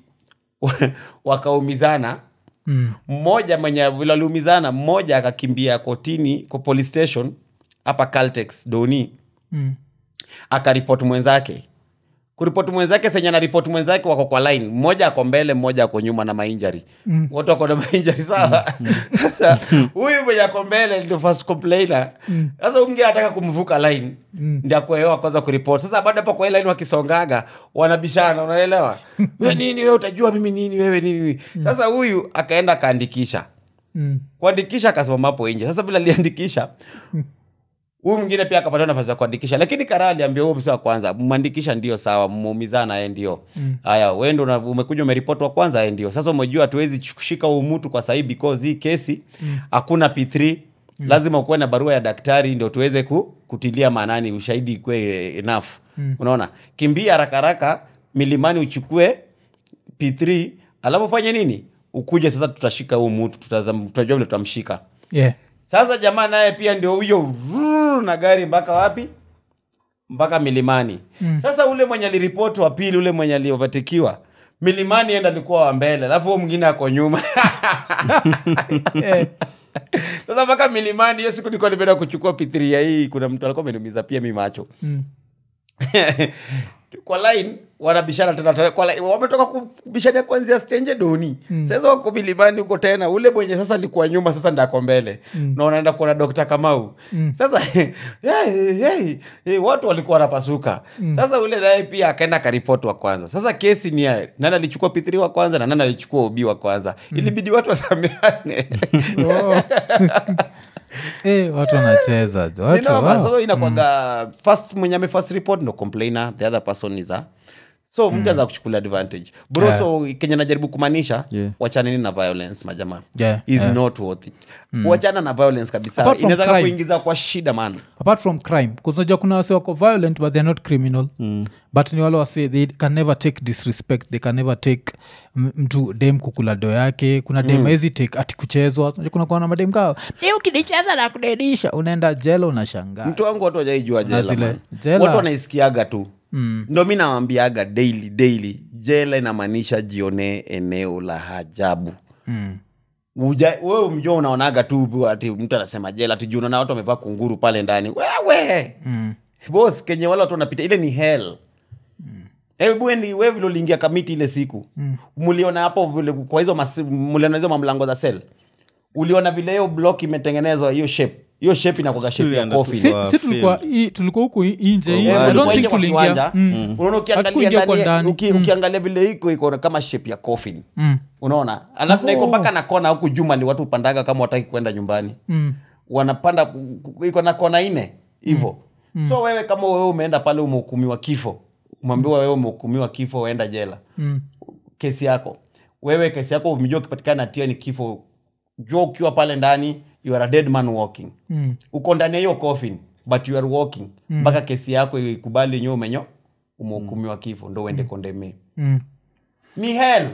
S3: wakaumizana
S1: Mm.
S3: mmoja mwenye vile waliumizana mmoja akakimbia kotini kwa police station hapa caltex doni
S1: Mm.
S3: akaripoti mwenzake kuripoti mwenzake senye na ripoti mwenzake wako kwa line mmoja ako mbele mmoja ako nyuma na mainjari mm. watu wako na mainjari sawa sasa huyu mwenye ako mbele ndio first complainer sasa huyu mwingine anataka kumvuka line mm. ndi akuewa kwanza kuripoti sasa baada hapo kwa hii line wakisongaga wanabishana unaelewa we nini wewe utajua mimi nini wewe nini sasa huyu akaenda akaandikisha
S1: Mm.
S3: kuandikisha akasimama hapo nje sasa vile aliandikisha huyu mwingine pia akapata nafasi ya kuandikisha lakini kara aliambia huyo msi wa kwanza mwandikisha ndio sawa mmeumizana ye ndio haya mm. wendo una- umekuja umeripoti wa kwanza ye ndio sasa umejua hatuwezi kushika huu mtu kwa sahii because hii kesi hakuna p3 mm. lazima ukuwe na barua ya daktari ndio tuweze ku, kutilia maanani ushahidi ikwe enough mm. unaona kimbia haraka haraka milimani uchukue p3 alafu fanye nini ukuje sasa tutashika huu mtu tutazam- tutajua vile tutamshika
S1: Yeah.
S3: sasa jamaa naye pia ndio huyo rrrr, na gari mpaka wapi mpaka milimani mm. sasa ule mwenye aliripoti wa pili ule mwenye aliovatekiwa milimani enda alikuwa wa mbele alafu huo mwingine ako nyuma
S1: Eh,
S3: sasa mpaka milimani hiyo siku nilikuwa nimeenda kuchukua pithiria hii kuna mtu alikuwa ameniumiza pia mi macho
S1: mm.
S3: kwa line wanabishana tena tena kwa line, wametoka kubishania kuanzia stenje doni mm. sasa wako milimani huko tena ule mwenye sasa alikuwa nyuma sasa ndako mbele mm. na wanaenda kuona dokta kamau mm. sasa hey, hey, hey, watu walikuwa wanapasuka mm. sasa ule naye pia akaenda karipoti wa kwanza sasa kesi ni ya nani alichukua p3 wa kwanza na nani alichukua ubi wa kwanza mm. ilibidi watu wasameane
S1: Oh. Eh, watu wanacheza jo. Watu,
S3: Ninoma,
S1: wow.
S3: so inakwaga first mwenye ame first report no complainer the other person is a so mtu anaweza kuchukulia advantage bro
S1: Yeah.
S3: so kenye najaribu kumaanisha
S2: Yeah.
S3: wachaneni na violence majamaa
S1: Yeah,
S3: is
S1: yeah.
S3: not worth it wachana na violence kabisa
S1: Apart from
S3: inaweza
S1: crime.
S3: kuingiza kwa shida man
S1: apart from crime kuzinajua kuna wase wako violent but they're not criminal mm. but ni wale wase they can never take disrespect they can never take m- mtu dem kukula do yake kuna dem mm. ezi take ati kuchezwa Unajua kuna kuana madem kao ni ukinicheza na kudedisha unaenda jela unashangaa
S3: mtu wangu watu wajaijua jela
S1: zile-
S3: man.
S1: jela.
S3: watu wanaisikiaga tu mm. ndo mi nawambiaga daily daily jela inamaanisha jionee eneo la ajabu
S1: mm.
S3: Uja- wewe mjua unaonaga tu ati mtu anasema jela ati juu unaona watu wamevaa kunguru pale ndani wewe
S1: Mm.
S3: bos kenye wale watu wanapita ile ni hell hebu mm. we vile uliingia kamiti ile siku mm. mliona hapo vile kwa hizo masi- mliona hizo mamlango za sel uliona vile hiyo block imetengenezwa hiyo shape hiyo shape inakwaga shape ya
S2: Tulienda
S3: coffin
S1: si,
S2: Kwa
S1: si tulikuwa
S2: field.
S1: hii- tulikuwa huku hii- nje hii.
S2: Kwa
S1: I don't
S2: uwanja.
S1: think
S3: Kwa
S1: tuliingia
S3: kiwanja,
S1: Mm.
S3: unaona ukiangalia
S1: Hatukuingia kwa
S3: ndani-
S1: ndani.
S3: uki-
S1: Mm.
S3: ukiangalia vile iko iko kama shape ya coffin
S1: Mm.
S3: unaona alafu na iko mpaka na kona huku jumali watu upandaga kama wataki kwenda nyumbani
S1: Mm.
S3: wanapanda ku- ku- iko na kona ine hivo mm. so wewe kama wewe umeenda pale umehukumiwa kifo umeambiwa wewe umehukumiwa kifo uenda jela
S1: Mm.
S3: kesi yako wewe kesi yako umejua ukipatikana na hatia ni kifo jua ukiwa pale ndani you are a dead man walking
S1: Mm.
S3: uko ndani ya hiyo coffin but you are walking mpaka kesi yako ikubali yenyewe umenyo umehukumiwa kifo ndo uende kondemee
S1: Mm.
S3: ni hell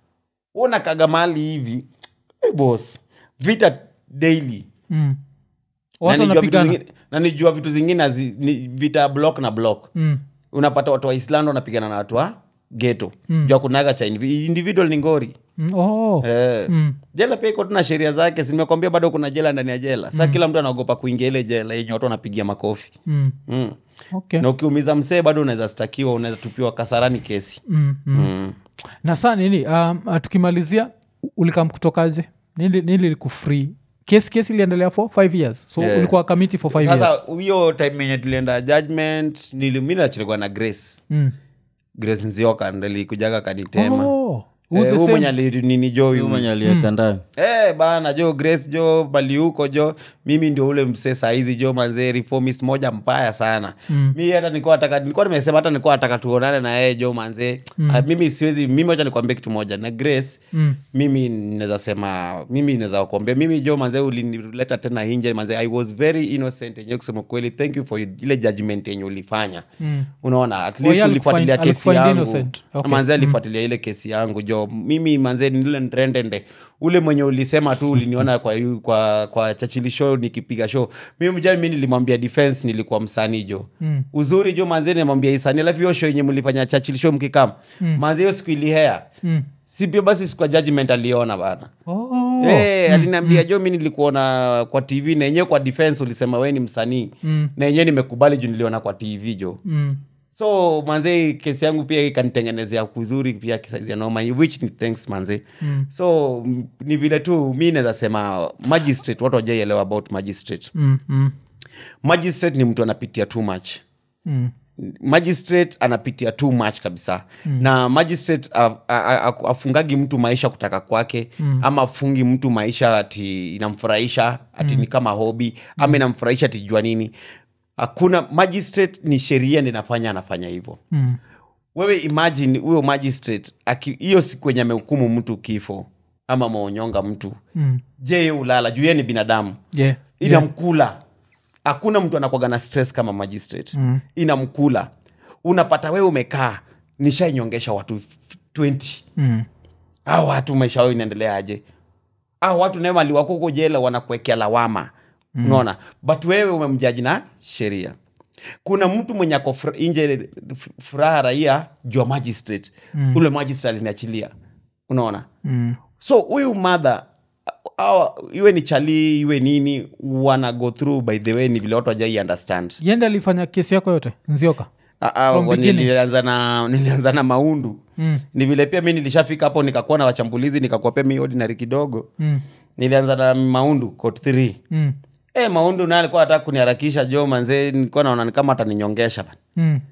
S3: una kaga mali hivi hey boss vita daily
S1: Mm.
S3: Na
S1: watu
S3: nijua vitu
S1: wanapigana
S3: zingine- na nijua vitu zingine hazi- ni vita block na block
S1: Mm.
S3: unapata watu wa island wanapigana na watu wa geto mm. jua kunaga cha indivi- individual ni ngori
S1: Mm. Oh.
S3: eh.
S1: Mm.
S3: jela pia iko tuna sheria zake simekwambia bado kuna jela ndani ya jela sa kila mtu anaogopa kuingia ile jela yenye watu wanapigia makofi
S1: Mm.
S3: mm.
S1: Okay.
S3: na ukiumiza msee bado unaweza stakiwa unaweza tupiwa kasarani kesi
S1: Mm. Mm.
S3: mm.
S1: na saa nini um, uh, tukimalizia u- ulikam kutokaje nili, nili likufree kesi kesi iliendelea for five years so
S3: Yeah.
S1: ulikuwa kamiti for five years
S3: sasa hiyo time yenye tulienda judgment nili- mi nachilikuwa na grace
S1: mm.
S3: grace nzioka ndalikujaga kanitema
S1: oh,
S3: Eh,
S1: the
S3: huyu
S1: same.
S3: mwenye alinini jo
S2: Huyu
S3: huyu
S2: mwenye aliweka ndani
S3: Eh, bana jo grace jo bali huko jo mimi ndio ule msee saizi jo manzee reformist moja mbaya sana mm. mi hata nilikuwa nataka nilikuwa nimesema hata nilikuwa nataka tuonane na yeye jo manzee mm. mimi siwezi mimi wacha nikwambie kitu moja na grace
S1: Mm.
S3: mimi naweza sema mimi naweza kuambia mimi jo manzee ulinileta tena hinje manzee i was very innocent yenyewe kusema kweli thank you for ile judgment yenye ulifanya
S1: Mm.
S3: unaona at
S1: Oh,
S3: least
S1: yeah,
S3: ulifuatilia
S1: alikufind-
S3: kesi
S1: alikufind
S3: yangu
S1: innocent. Okay.
S3: manzee alifuatilia ile kesi yangu jo mimi manzee nile ndrendende ule mwenye ulisema tu uliniona kwa, yu- kwa, kwa chachili show nikipiga show mimi mjani mi nilimwambia defense nilikuwa msanii jo
S1: Mm.
S3: uzuri jo manzee nimwambia isani alafu hiyo show yenye mlifanya chachili show mkikam mm. manzee hiyo siku ilihea
S1: Mm.
S3: si pia basi siku ya judgment aliona bana
S1: Oh.
S3: hey, aliniambia jo mi nilikuona kwa tv na yenyewe kwa defense ulisema we ni msanii
S1: Mm.
S3: na yenyewe nimekubali juu niliona kwa tv jo
S1: Mm.
S3: so manze kesi yangu pia ikanitengenezea kuzuri pia kisaizi ya noma which ni thanks manze
S1: Mm.
S3: so m- ni vile tu mi naweza sema magistrate watu wajaielewa about magistrate
S1: Mm. Mm.
S3: magistrate ni mtu anapitia too much
S1: Mm.
S3: magistrate anapitia too much kabisa mm. na magistrate a- a- a- afungagi mtu maisha kutaka kwake mm. ama afungi mtu maisha ati inamfurahisha ati mm. ni kama hobi mm. ama inamfurahisha ati jua nini hakuna magistrate ni sheria ndi nafanya anafanya hivyo
S1: Mm.
S3: wewe imagine huyo magistrate aki- hiyo siku yenye amehukumu mtu kifo ama maonyonga mtu
S1: Mm.
S3: je ye ulala juu ye ni binadamu
S1: Yeah. Yeah.
S3: inamkula hakuna mtu anakwaga na stress kama magistrate
S1: Mm.
S3: inamkula unapata wewe umekaa nishainyongesha watu 20
S1: Mm.
S3: au watu maisha yao inaendelea aje au watu nae waliwako huko jela wanakuwekea lawama mm. unaona but wewe umemjaji na sheria kuna mtu mwenye ako fr- nje f- furaha raia jua magistrate mm. ule magistrate aliniachilia unaona
S1: Mm.
S3: so huyu madha iwe ni chali iwe nini wana go through by the way ni vile watu wajai understand
S1: yende alifanya kesi yako yote nzioka
S3: Ah, ah,
S1: From
S3: wa-
S1: beginning.
S3: nilianza na nilianza na maundu
S1: Mm.
S3: ni vile pia mi nilishafika hapo nikakuwa na wachambulizi nikakuwa pia mi ordinary kidogo
S1: mm.
S3: nilianza na maundu court 3
S1: Mm.
S3: e, maundu naye alikuwa hataka kuniharakisha jo manzee nilikuwa naona ni kama ataninyongesha bana
S1: Mm.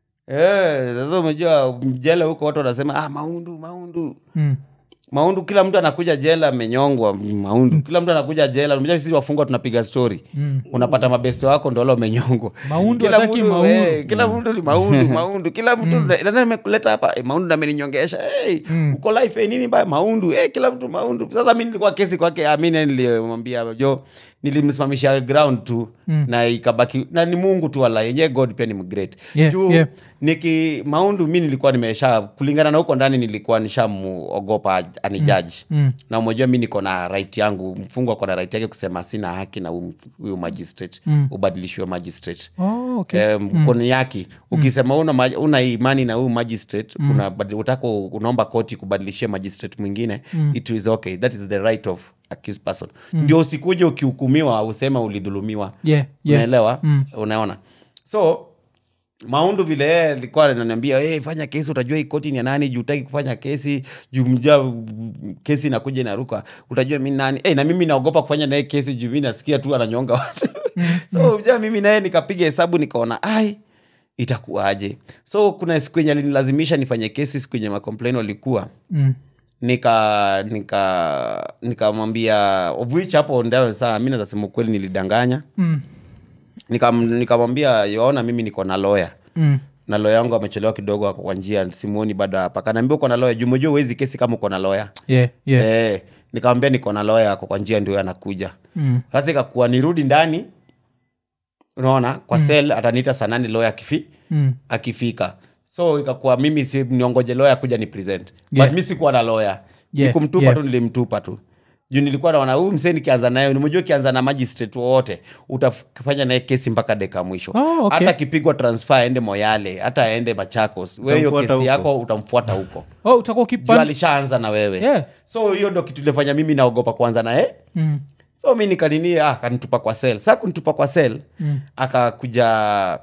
S3: Eh, sasa umejua jela huko watu wanasema ah, maundu maundu
S1: Mm.
S3: maundu kila mtu anakuja jela amenyongwa maundu kila mtu anakuja jela umejua sisi wafungwa tunapiga story
S1: Mm.
S3: unapata mabeste wako ndo wale wamenyongwa
S1: Maundu
S3: Kila
S1: hataki
S3: mtu,
S1: maundu.
S3: eh, kila mtu ni maundu maundu kila mtu nani amekuleta hapa eh, maundu ndo ameninyongesha hey, uko life eh, nini mbaya maundu eh, kila mtu maundu sasa mi nilikuwa kesi kwake amine nilimwambia jo nilimsimamisha ground tu
S1: Mm.
S3: na ikabaki na ni mungu tu wala yenye god pia ni mgreat
S1: Yeah,
S3: juu
S1: yeah.
S3: niki maundu mi nilikuwa nimesha kulingana na huko ndani nilikuwa nishamuogopa anijaji
S1: Mm.
S3: na umejua mi niko na right yangu mfungwa ako na right yake kusema sina haki na huyu- huyu magistrate
S1: Mm.
S3: ubadilishiwe magistrate
S1: Oh, okay.
S3: Eh, mkono yake ukisema una, ma- una imani na huyu magistrate una, utaka unaomba koti kubadilishia magistrate mwingine it is okay that is the right of accused person ndio usikuje ukihukumiwa useme ulidhulumiwa
S1: Yeah, yeah.
S3: unaelewa unaona so maundu vile yeye alikuwa ananiambia hey, fanya kesi utajua hii koti ni ya nani juu utaki kufanya kesi juu mjua kesi inakuja inaruka utajua mi nani hey, na mimi naogopa kufanya naye kesi juu mi nasikia tu ananyonga watu so mjua mimi naye nikapiga hesabu nikaona ai itakuwaje so kuna siku yenye alinilazimisha nifanye kesi siku yenye macomplain walikuwa
S1: Mm.
S3: nika nika nikamwambia of which hapo ndio saa mi nazasema ukweli nilidanganya
S1: Mm.
S3: Nikam- nikamwambia yaona mimi niko na loya
S1: Mm.
S3: na loya yangu amechelewa kidogo ako kwa njia simuoni bado hapa kanaambia uko na loya jumejua uwezi kesi kama uko na loya
S1: Yeah, yeah.
S3: Eh, nikamwambia niko na loya ako kwa njia ndio anakuja
S1: Mm.
S3: sasa ikakuwa nirudi ndani unaona kwa mm. sel ataniita saa nane loya akifi
S1: Mm.
S3: akifika so ikakuwa mimi si niongoje loya kuja ni present
S1: Yeah.
S3: but mi sikuwa na loya
S1: Yeah,
S3: nikumtupa
S1: yeah.
S3: tu nilimtupa tu juu nilikuwa naona huyu msee nikianza naye nimejua ukianza na magistrate wowote utafanya naye kesi mpaka deka ya mwisho
S1: Oh, okay.
S3: hata akipigwa transfer aende moyale hata aende machakos we hiyo
S2: Utamfuata
S3: kesi
S2: huko.
S3: yako utamfuata huko
S1: Oh, utakuwa
S3: juu
S1: ukipan-
S3: alishaanza na wewe
S1: Yeah.
S3: so hiyo ndo kitu ilifanya mimi naogopa kwanza naye
S1: Mm.
S3: so mi nikanini ah, akanitupa kwa sel saa kunitupa kwa sel
S1: Mm.
S3: akakuja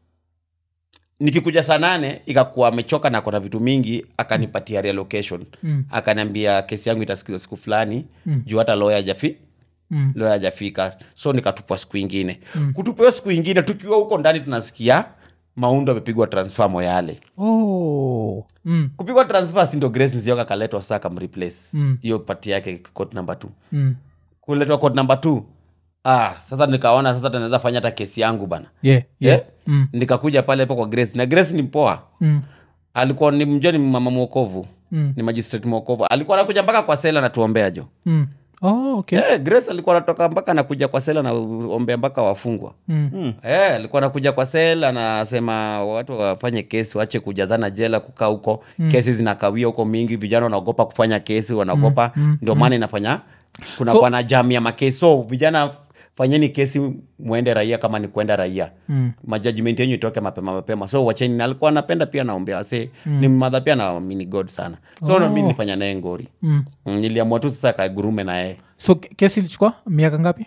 S3: nikikuja saa nane ikakuwa amechoka na kona vitu mingi akanipatia relocation
S1: Mm.
S3: akaniambia kesi yangu itasikizwa siku fulani
S1: Mm.
S3: juu hata loya ajafi
S1: Mm.
S3: loya ajafika so nikatupwa siku ingine mm. kutupiwa siku ingine tukiwa huko ndani tunasikia maundo amepigwa transfer moyale
S1: Oh. Mm.
S3: kupigwa transfer si ndo grace nzioka kaletwa sasa kamreplace
S1: Mm.
S3: hiyo pati yake court number two
S1: Mm.
S3: kuletwa court number two ah, sasa nikaona sasa tunaweza fanya hata kesi yangu bana
S1: Yeah, yeah.
S3: Eh?
S1: Mm.
S3: nikakuja pale hapo kwa grace na grace ni mpoa
S1: Mm.
S3: alikuwa ni mjua ni mama mwokovu
S1: Mm.
S3: ni magistrate mwokovu alikuwa anakuja mpaka kwa sela natuombea jo
S1: Mm. Oh, okay.
S3: eh, grace alikuwa anatoka mpaka anakuja kwa sela naombea mpaka wafungwa
S1: Mm.
S3: Eh, alikuwa anakuja kwa sel anasema watu wafanye kesi wache kujazana jela kukaa huko kesi zinakawia huko mingi vijana wanaogopa kufanya kesi wanaogopa ndio maana inafanya kuna
S1: So-
S3: so, na jam ya makesi so vijana fanyeni kesi mwende raia kama ni kwenda raia
S1: Mm.
S3: majudgment yenyu itoke mapema mapema so wacheni na alikuwa anapenda pia naombea wase ni madha pia naamini god sana so oh. mi nilifanya naye ngori
S1: Mm.
S3: Mm, niliamua tu sasa kagurume na yeye
S1: so ke- kesi ilichukua miaka ngapi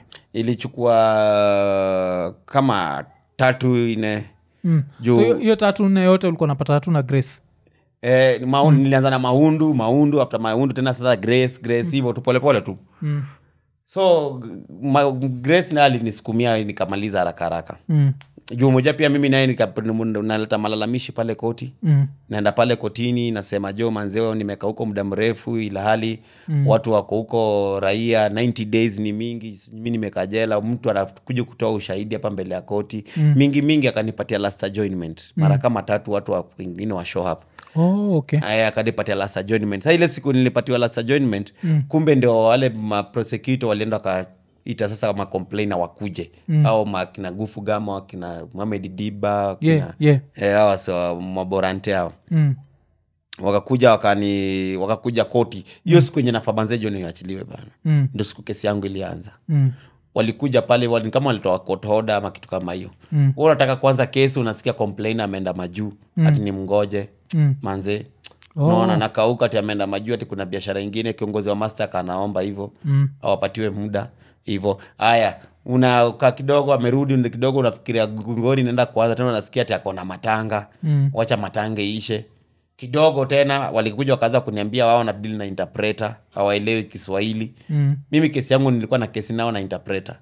S3: ilichukua kama tatu ine
S1: mm.
S3: Juu-
S1: so hiyo- hiyo tatu nne yote ulikuwa napata tatu na grace
S3: Eh, mau, nilianza na maundu maundu after maundu tena sasa grace grace hivyo tu polepole tu
S1: mm.
S3: so ma, grace naye alinisukumia nikamaliza haraka haraka
S1: Mm.
S3: juu moja pia mimi naye nika- naleta malalamishi pale koti
S1: Mm.
S3: naenda pale kotini nasema jo manzeo nimekaa huko muda mrefu ila hali mm. watu wako huko raia 90 days ni mingi mi nimekaa jela mtu anakuja kutoa ushahidi hapa mbele ya koti mm. mingi mingi akanipatia last adjournment mara kama tatu watu wa- wengine wa show up
S1: Oh, okay.
S3: aya akanipatia last adjournment sa ile siku nilipatiwa last adjournment mm. kumbe ndio wale maprosecutor walienda wakaita sasa macomplaina wakuje mm. au makina gufu gama wakina mohamed diba wakina,
S1: Yeah, yeah.
S3: eh, hawa so maborante hao
S1: Mm.
S3: wakakuja wakani wakakuja koti hiyo siku yenye nafabanzejo niachiliwe bana
S1: Mm.
S3: ndo siku kesi yangu ilianza
S1: Mm.
S3: walikuja pale wali, kama walitoa court order ama kitu kama hiyo
S1: Mm.
S3: Wewe unataka kwanza kesi unasikia complain ameenda majuu mm. ati ni mngoje
S1: Mm.
S3: manze
S1: Oh.
S3: naona nakauka ati ameenda majuu ati kuna biashara ingine kiongozi wa master anaomba hivyo
S1: Mm.
S3: awapatiwe muda hivyo haya unakaa kidogo amerudi ndio kidogo unafikiria ngori naenda kuanza tena unasikia ati akona matanga
S1: Mm.
S3: wacha matanga iishe kidogo tena walikuja wakaanza kuniambia wao na deal na interpreter hawaelewi kiswahili
S1: Mm.
S3: mimi kesi yangu nilikuwa na kesi nao na interpreter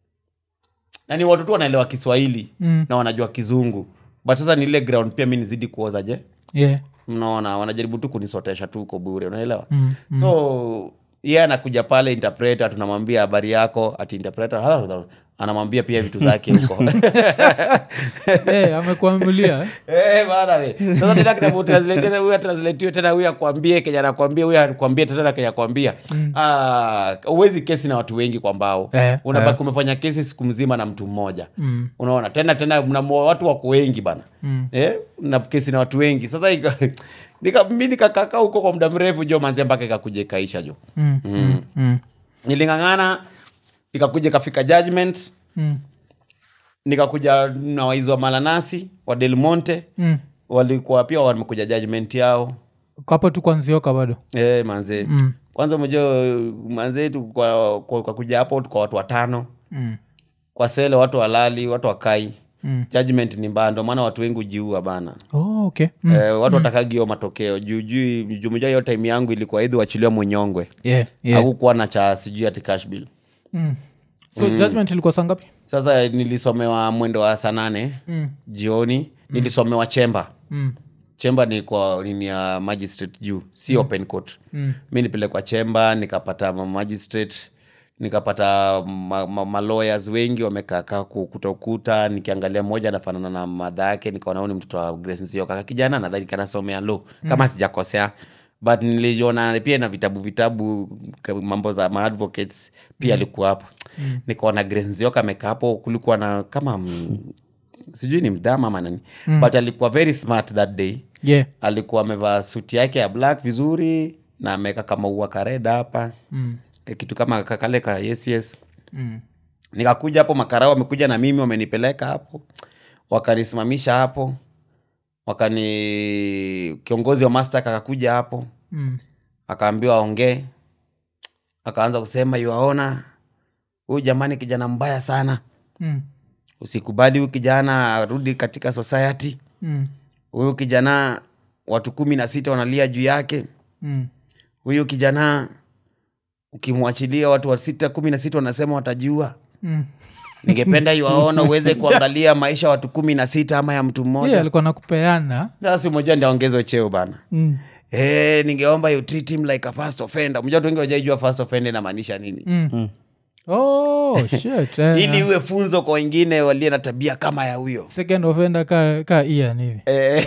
S3: na ni watu tu wanaelewa kiswahili
S1: Mm.
S3: na wanajua kizungu but sasa ni ile ground pia mi nizidi kuoza je
S1: Yeah.
S3: mnaona wanajaribu tu kunisotesha tu uko bure unaelewa
S1: Mm.
S3: so ye anakuja pale interpreter tunamwambia habari yako ati interpreter anamwambia pia vitu zake huko
S1: Eh, amekuamulia
S3: Eh, bana we. Sasa tena kitabu translate tena huyu atranslatiwe tena huyu akwambie Kenya anakwambia huyu akwambie tena Kenya akwambia. Ah, huwezi kesi na watu wengi kwa mbao.
S1: Eh,
S3: Unabaki umefanya kesi siku mzima na mtu mmoja.
S1: Mm.
S3: Unaona? Tena tena mna watu wako wengi bana.
S1: Mm.
S3: Eh, na kesi na watu wengi. Sasa ika, nika mimi nikakaa huko kwa muda mrefu jo manzi mpaka ikakuja ikaisha jo.
S1: Mm. Mm. Mm.
S3: Nilingangana ikakuja ikafika judgment
S1: Mm.
S3: nikakuja na waizi wa malanasi wa Del Monte
S1: Mm.
S3: walikuwa pia wamekuja judgment yao
S1: kapo tu kwanzioka bado
S3: e, manze
S1: Mm.
S3: kwanza mojua manze tu kwa, kwa, kwa kuja hapo kwa watu watano
S1: Mm.
S3: kwa sele watu walali watu wakai
S1: Mm.
S3: judgment ni mbaya ndio maana watu wengi ujiua bana
S1: Oh, okay. Mm.
S3: Eh, watu watakagi hiyo matokeo juu juu jumuja hiyo time yangu ilikuwa idhi wachiliwa mwenyongwe
S1: Yeah, yeah.
S3: hakukuwa na cha sijui ati cash bill
S1: Mm. so judgment ilikuwa saa ngapi
S3: sasa nilisomewa mwendo wa saa nane
S1: Mm.
S3: jioni nilisomewa chemba
S1: Mm.
S3: chemba ni kwa nini ya magistrate juu si open court
S1: Mm.
S3: mi nipelekwa chemba nikapata ma- magistrate nikapata ma, ma, ma lawyers wengi wamekaakaa kutokuta nikiangalia mmoja anafanana na madha yake nikaona huyu ni mtoto wa Grace Nsioka kaka kijana nadhani kanasomea law kama sijakosea but niliona pia na vitabu vitabu ka- mambo za maadvocates pia alikuwa hapo nikaona Grace Nsioka amekaa hapo kulikuwa na kama mm, sijui ni mdhama ama nani but alikuwa very smart that day
S1: yeah
S3: alikuwa amevaa suti yake ya black vizuri na ameweka kama ua kareda hapa
S1: mm.
S3: kitu kama kakale ka yes yes
S1: Mm.
S3: nikakuja hapo makarao wamekuja na mimi wamenipeleka hapo wakanisimamisha hapo wakani kiongozi wa mastak akakuja hapo
S1: Mm.
S3: akaambiwa aongee akaanza kusema yuaona huyu jamani kijana mbaya sana
S1: Mm.
S3: usikubali huyu kijana arudi katika society
S1: Mm.
S3: huyu kijana watu kumi na sita wanalia juu yake
S1: Mm.
S3: huyu kijana ukimwachilia watu wa sita kumi na sita wanasema watajua
S1: Mm.
S3: ningependa iwaona uweze kuangalia maisha ya watu kumi na sita ama ya mtu
S1: Yeah,
S3: mmoja
S1: alikuwa nakupeana
S3: sasa si mmoja ndaongezwe cheo bana
S1: mm.
S3: hey, ningeomba you treat him like a first offender mmoja watu wengi wajaijua first offender inamaanisha nini
S1: Mm. Oh, shit, eh,
S3: ili iwe funzo kwa wengine walie na tabia kama ya huyo
S1: second offender ka, ka Ian hivi
S3: Eh,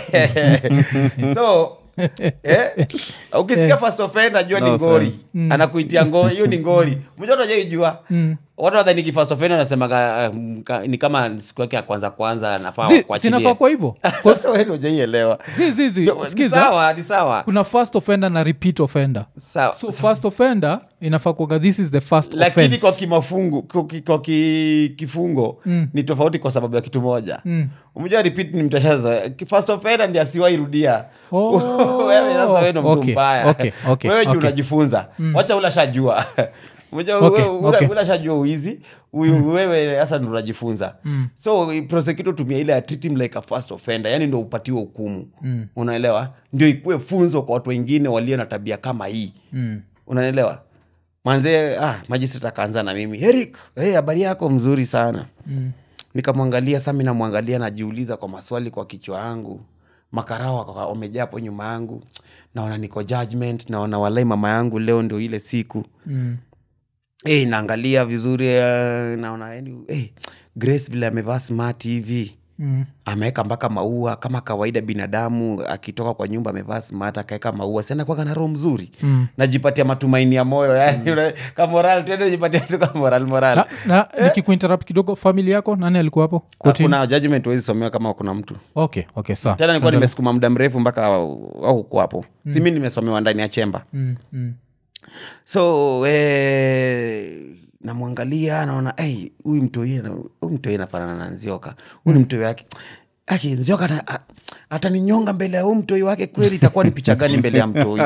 S3: so eh, ukisikia first offender jua
S2: No
S3: ni ngori
S2: offense.
S3: anakuitia ngori hiyo ni ngori mmoja watu wajaijua
S1: Mm.
S3: watu wadhaniki first offender anasemaga um, ka- ni kama siku yake ya kwanza kwanza anafaa
S1: Si-
S3: kuachilia.
S1: sinafaa kwa hivyo
S3: Sasa wewe ndio hujaielewa.
S1: Zi- zi- zi,
S3: Ni
S1: sikiza
S3: sawa ni sawa
S1: kuna first offender na repeat offender
S3: sawa
S1: so first offender inafaa kuaga this is the first
S3: lakini
S1: offense.
S3: kwa kimafungu kwa, ki- kwa ki, kifungo
S1: Mm.
S3: ni tofauti kwa sababu ya kitu moja
S1: Mm.
S3: umejua repeat ni mtashazo first offender ndi asiwairudia
S1: Oh,
S3: wewe sasa wewe ndo mtu
S1: okay,
S3: mbaya
S1: okay, okay,
S3: wewe juu
S1: okay.
S3: unajifunza wacha ula shajua Unajua
S1: Okay,
S3: wewe ula-
S1: okay.
S3: ula shajua uizi huyu wewe sasa ndo unajifunza
S1: Mm.
S3: so prosecutor tumia ile ya treat him like a first offender yani ndo upatiwe hukumu
S1: Mm.
S3: unaelewa ndio ikuwe funzo kwa watu wengine walio na tabia kama hii
S1: Mm.
S3: unaelewa manzee ah, magistrate akaanza na mimi eric hey, habari yako mzuri sana
S1: Mm.
S3: nikamwangalia sami namwangalia najiuliza kwa maswali kwa kichwa yangu makarao waka- wamejaa hapo nyuma yangu naona niko judgment naona walai mama yangu leo ndio ile siku
S1: Mm.
S3: hey, naangalia vizuri uh, naona yani, hey, grace vile amevaa smart hivi
S1: Mm.
S3: ameweka mpaka maua kama kawaida binadamu akitoka kwa nyumba amevaa smart akaweka maua sianakwaga na roho mzuri
S1: Mm.
S3: najipatia matumaini ya moyo yani mm. kamoral tuende jipatia tu kamoral moral
S1: na, na nikikuinterrupt kidogo famili yako nani alikuwa hapo Kotini?
S3: kuna judgment huwezi somewa kama kuna mtu
S1: okay okay sawa
S3: tena nilikuwa nimesukuma muda mrefu mpaka auku hapo mm. si mi nimesomewa ndani ya chemba
S1: mm. Mm.
S3: so eh, namwangalia naangalia naona hey, huyu mtoi huyu mtoi anafanana na nzioka huyu ni mtoi wake aki nzioka ata- a- ataninyonga mbele ya huu mtoi wake kweli itakuwa ni picha gani mbele ya mtoi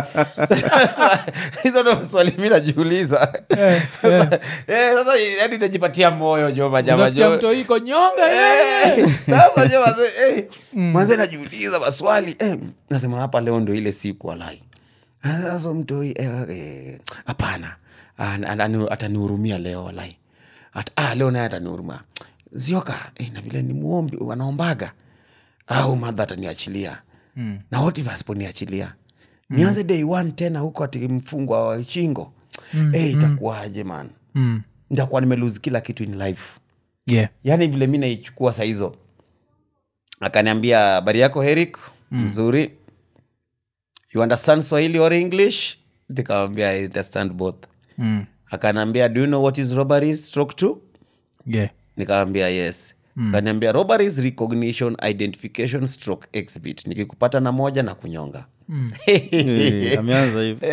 S3: hizo ndo swali mi najiuliza
S1: Eh, eh.
S3: Eh, sasa yani najipatia moyo jo majama
S1: Unasikia
S3: jo
S1: mtu iko nyonga eh.
S3: Eh, sasa jo manze, eh, manze najiuliza maswali eh, nasema hapa leo ndo ile siku walai Ah, sasa mtoi eh, eh, hapana Ah, an- an- atanihurumia leo walai At, ah, leo naye atanihurumia zioka eh, na vile ni muombi wanaombaga au madha ataniachilia
S1: Mm.
S3: na what if asiponiachilia nianze day one tena huko ati mfungwa wa shingo mm, eh, itakuwaje man
S1: Mm.
S3: nitakuwa nimelose kila kitu in life
S1: Yeah.
S3: yaani vile mi naichukua saa hizo akaniambia habari yako herik mzuri you understand swahili or english nikamwambia i understand both
S1: Mm.
S3: akaniambia do you know what is robbery stroke two
S1: Yeah.
S3: nikamwambia yes akaniambia robbery is recognition identification stroke exhibit nikikupata na moja na kunyonga
S2: Eh, ameanza hivi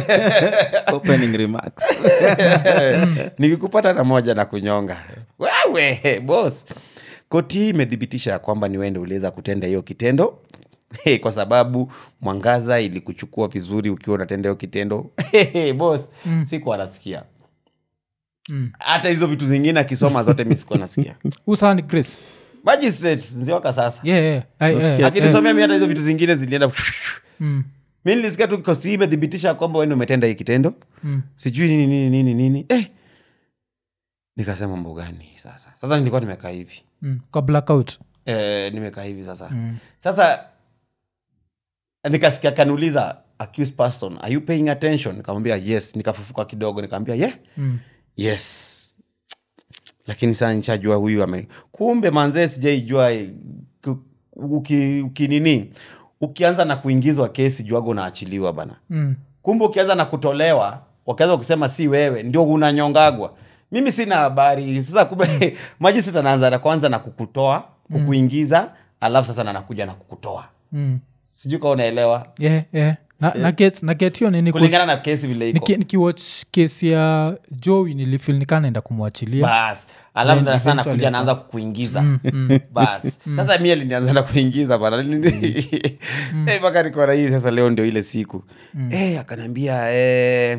S2: opening remarks
S3: nikikupata na moja na kunyonga wewe bos koti hii imethibitisha ya kwamba ni wende uliweza kutenda hiyo kitendo Hey, kwa sababu mwangaza ilikuchukua vizuri ukiwa unatenda hiyo kitendo hey, bos mm. sikuwa nasikia
S1: Mm.
S3: hata hizo vitu zingine akisoma zote mi sikuwa nasikia
S1: usaa ni grace
S3: magistrate nzioka sasa
S1: yeah, yeah. Ai,
S2: Nasikia
S1: eh,
S3: akinisomea mi hata hizo vitu zingine zilienda
S1: mm,
S3: mi nilisikia tu kosti hii imethibitisha kwamba wende umetenda hii kitendo
S1: mm,
S3: sijui nini nini nini nini eh. nikasema mambo gani sasa sasa nilikuwa nimekaa hivi
S1: mm. kwa blackout
S3: eh, nimekaa hivi sasa
S1: Mm.
S3: sasa nikasikia kaniuliza accused person are you paying attention nikamwambia yes nikafufuka kidogo nikamwambia yeah
S1: Mm.
S3: yes lakini saa nishajua huyu ame kumbe manzee sijaijua eh, ku- uki- ukinini ukianza na kuingizwa kesi juaga unaachiliwa bana
S1: Mm.
S3: kumbe ukianza na kutolewa wakianza kusema si wewe ndio unanyongagwa mimi sina habari sasa kumbe majisita anaanza na kwanza na kukutoa kukuingiza alafu sasa nanakuja na kukutoa
S1: Mm.
S3: sijui kaa unaelewa
S1: Yeah, yeah. na, na get, na get hiyo nini
S3: kulingana na kesi vile iko
S1: Niki- nikiwatch kesi ya jowi nilifil nikaa naenda kumwachilia
S3: bas alafu
S1: Then
S3: ndo sasa
S1: eventually
S3: nakuja
S1: aka-
S3: naanza kukuingiza bas sasa mi alinianza na kuingiza bana Eh, mpaka nikona hii sasa leo ndio ile siku Eh, akaniambia eh,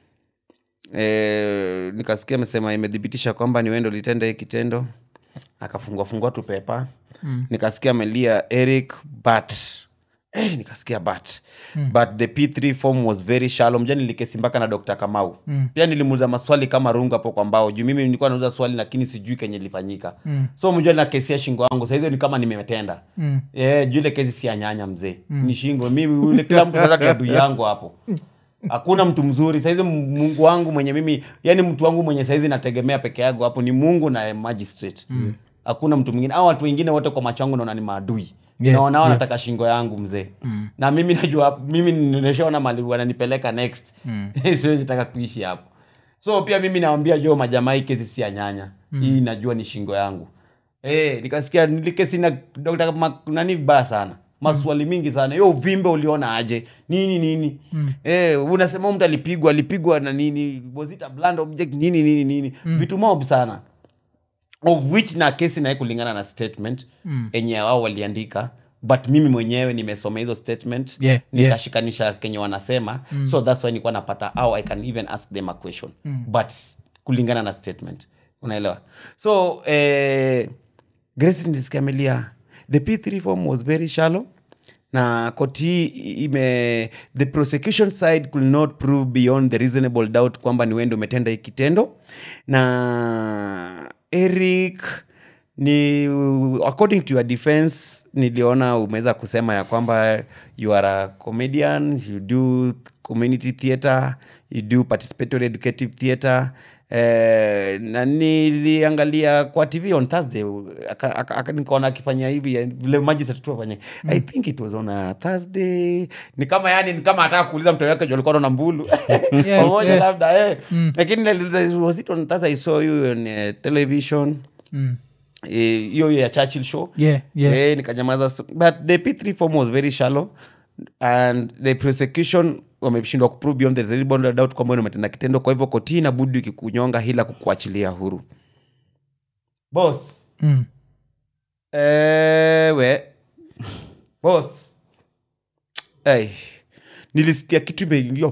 S3: eh, nikasikia amesema imethibitisha kwamba ni wendo litenda hii kitendo akafungua fungua tu pepa
S1: Mm.
S3: nikasikia amelia eric but Eh, nikasikia but but the p3 form was very shallow mja nilikesi mpaka na dr kamau
S1: Mm.
S3: pia nilimuuza maswali kama rungu hapo kwa mbao juu mimi nilikuwa nauza swali lakini sijui kenye ilifanyika
S1: Mm.
S3: so mjua nakesia shingo yangu sahizo ni kama nimetenda
S1: Mm.
S3: yeah, juu ile kesi si ya nyanya mzee ni shingo mimi ule kila mtu sasa adui yangu hapo hakuna mtu mzuri saizi mungu wangu mwenye mimi yani mtu wangu mwenye saizi nategemea peke yangu hapo ni mungu na magistrate hakuna mtu mwingine au watu wengine wote kwa macho yangu naona ni maadui
S1: Yeah,
S3: naona
S1: yeah.
S3: wanataka shingo yangu mzee na mimi najua hapo- mimi nimeshaona mali wananipeleka next siwezi taka kuishi hapo so pia mimi nawambia jo majamaa hii kesi si ya nyanya hii najua ni shingo yangu Eh, nikasikia nilikesi na Dr. Ma- nani vibaya sana maswali mingi sana hiyo uvimbe uliona aje nini nini mm. eh, unasema huyu mtu alipigwa alipigwa na nini was it a blunt object nini nini nini vitu mob sana of which na kesi naye kulingana na statement
S1: Mm.
S3: enye wao waliandika but mimi mwenyewe nimesoma hizo statement
S1: Yeah, yeah.
S3: nikashikanisha kenye wanasema so thats why nilikuwa napata au i can even ask them a question but kulingana na statement unaelewa so eh, grace ndiskamelia the p3 form was very shallow na koti hii ime the prosecution side could not prove beyond the reasonable doubt kwamba ni wende umetenda hii kitendo na eric ni according to your defense niliona umeweza kusema ya kwamba you are a comedian you do community theatre you do participatory educative theatre Eh, na niliangalia kwa tv on thursday aka- aka- aka- nikaona akifanya hivi eh, vile magistrate tu afanya i think it was on a thursday ni kama yani ni kama ataka kuuliza mtu wake alikuwa na mbulu
S1: Yeah,
S3: pamoja
S1: yeah.
S3: labda eh. lakini niliuliza, was it on thursday i saw you on uh, television
S1: Mm.
S3: Eh, hiyo ya churchill show
S1: Yeah, yeah.
S3: Eh, nikanyamaza s- but the p3 form was very shallow and the prosecution wameshindwa kuprove beyond the reasonable doubt kwamba wewe umetenda kitendo kwa hivyo koti inabudi ikikunyonga hila kukuachilia huru boss
S1: mm.
S3: ewe boss hey. nilisikia kitu imeingia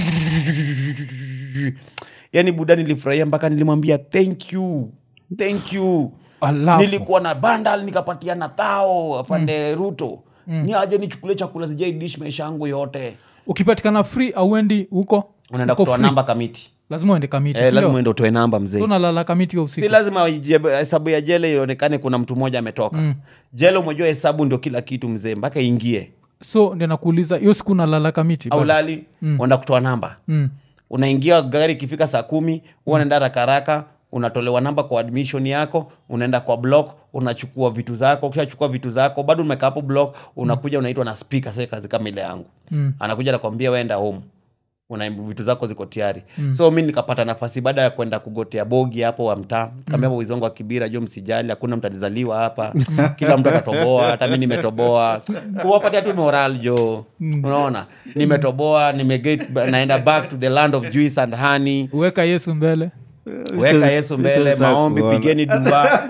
S3: yani buda nilifurahia mpaka nilimwambia thank you thank you
S1: alafu
S3: nilikuwa na bandal nikapatia na thao afande ruto ni aje nichukulie chakula sijaidish maisha yangu yote
S1: ukipatikana free auendi huko
S3: unaenda
S1: Uko
S3: kutoa
S1: free.
S3: namba kamiti
S1: lazima uende kamiti
S3: eh,
S1: sindio?
S3: lazima uende utoe namba mzee
S1: So unalala kamiti ya
S3: si
S1: usiku
S3: lazima ije- hesabu ya jele ionekane kuna mtu mmoja ametoka mm. jele umejua hesabu ndio kila kitu mzee mpaka ingie
S1: so ndio nakuuliza hiyo siku unalala kamiti
S3: au
S1: bado?
S3: lali mm. unaenda kutoa namba
S1: mm.
S3: unaingia gari ikifika saa kumi huwa unaenda rakaraka unatolewa namba kwa admission yako unaenda kwa block unachukua vitu zako ukishachukua vitu zako bado umekaa hapo block unakuja unaitwa na speaker sasa kazi kama ile yangu
S1: Mm.
S3: anakuja nakwambia wenda home una vitu zako ziko tayari mm. so mi nikapata nafasi baada ya kwenda kugotea bogi hapo wa mtaa kaambia mm. wizi wangu wa kibira jo msijali hakuna mtu alizaliwa hapa kila mtu atatoboa hata mi nimetoboa kuwapatia tu moral jo unaona nimetoboa nimeget naenda back to the land of juice and honey
S1: uweka yesu mbele
S3: weka yesu mbele maombi pigeni dua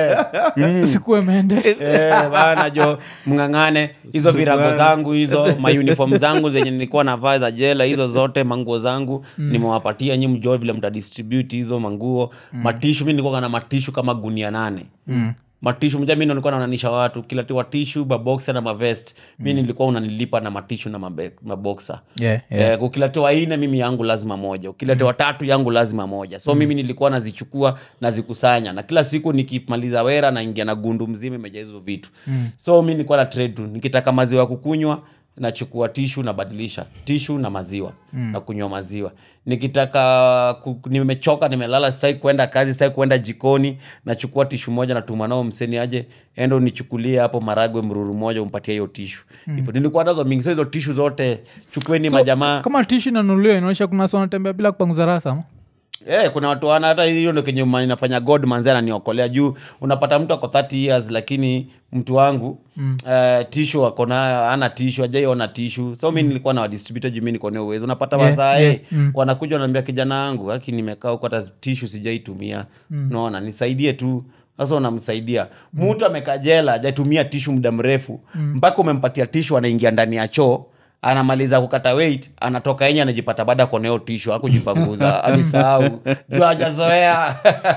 S1: sikuwe mende
S3: Eh, bana jo mng'ang'ane hizo virago zangu hizo mauniform zangu zenye nilikuwa navaa za jela hizo zote manguo zangu nimewapatia nyi mjoo vile mtadistribute hizo manguo matishu mi nilikuwa na matishu kama gunia nane
S1: Mm.
S3: matishu mja mi ndo nilikuwa naonanisha watu kilatiwa tishu maboksa na mavest mi nilikuwa unanilipa na matishu na mabe- maboksa
S1: yeah, yeah.
S3: Eh, ukiletewa ine mimi yangu lazima moja ukiletewa tatu yangu lazima moja so mimi nilikuwa nazichukua nazikusanya na kila siku nikimaliza wera naingia na gundu mzima imejaa hizo vitu mm. so mi nilikuwa na trade tu nikitaka maziwa ya kukunywa nachukua tishu nabadilisha tishu na maziwa mm. na kunywa maziwa nikitaka ku, nimechoka nimelala sitaki kwenda kazi sitaki kwenda jikoni nachukua tishu moja natuma nao mseni aje endo nichukulie hapo maragwe mruru moja umpatie hiyo tishu mm. nilikuwa nazo mingi so hizo tishu zote chukueni
S1: So,
S3: majamaa
S1: kama tishi nanuliwa inaonyesha kuna watu wanatembea bila kupanguza rasa ama?
S3: Eh, kuna watu wana hata hiyo ndo kenye ma- inafanya god manzi ananiokolea juu unapata mtu ako 30 years lakini mtu wangu mm. uh, tishu ako nayo ana tishu ajaiona tishu so mi nilikuwa na wadistributor juu mi niko na uwezo unapata
S1: Yeah,
S3: wazae
S1: yeah, mm.
S3: wanakuja wanaambia kijana wangu haki nimekaa huko hata tishu sijaitumia mm. naona nisaidie tu sasa unamsaidia mtu amekaa jela ajatumia tishu muda mrefu mpaka umempatia tishu anaingia ndani ya choo anamaliza kukata weight anatoka enye anajipata baada ya kuonea hiyo tishu akujipanguza alisahau juu hajazoea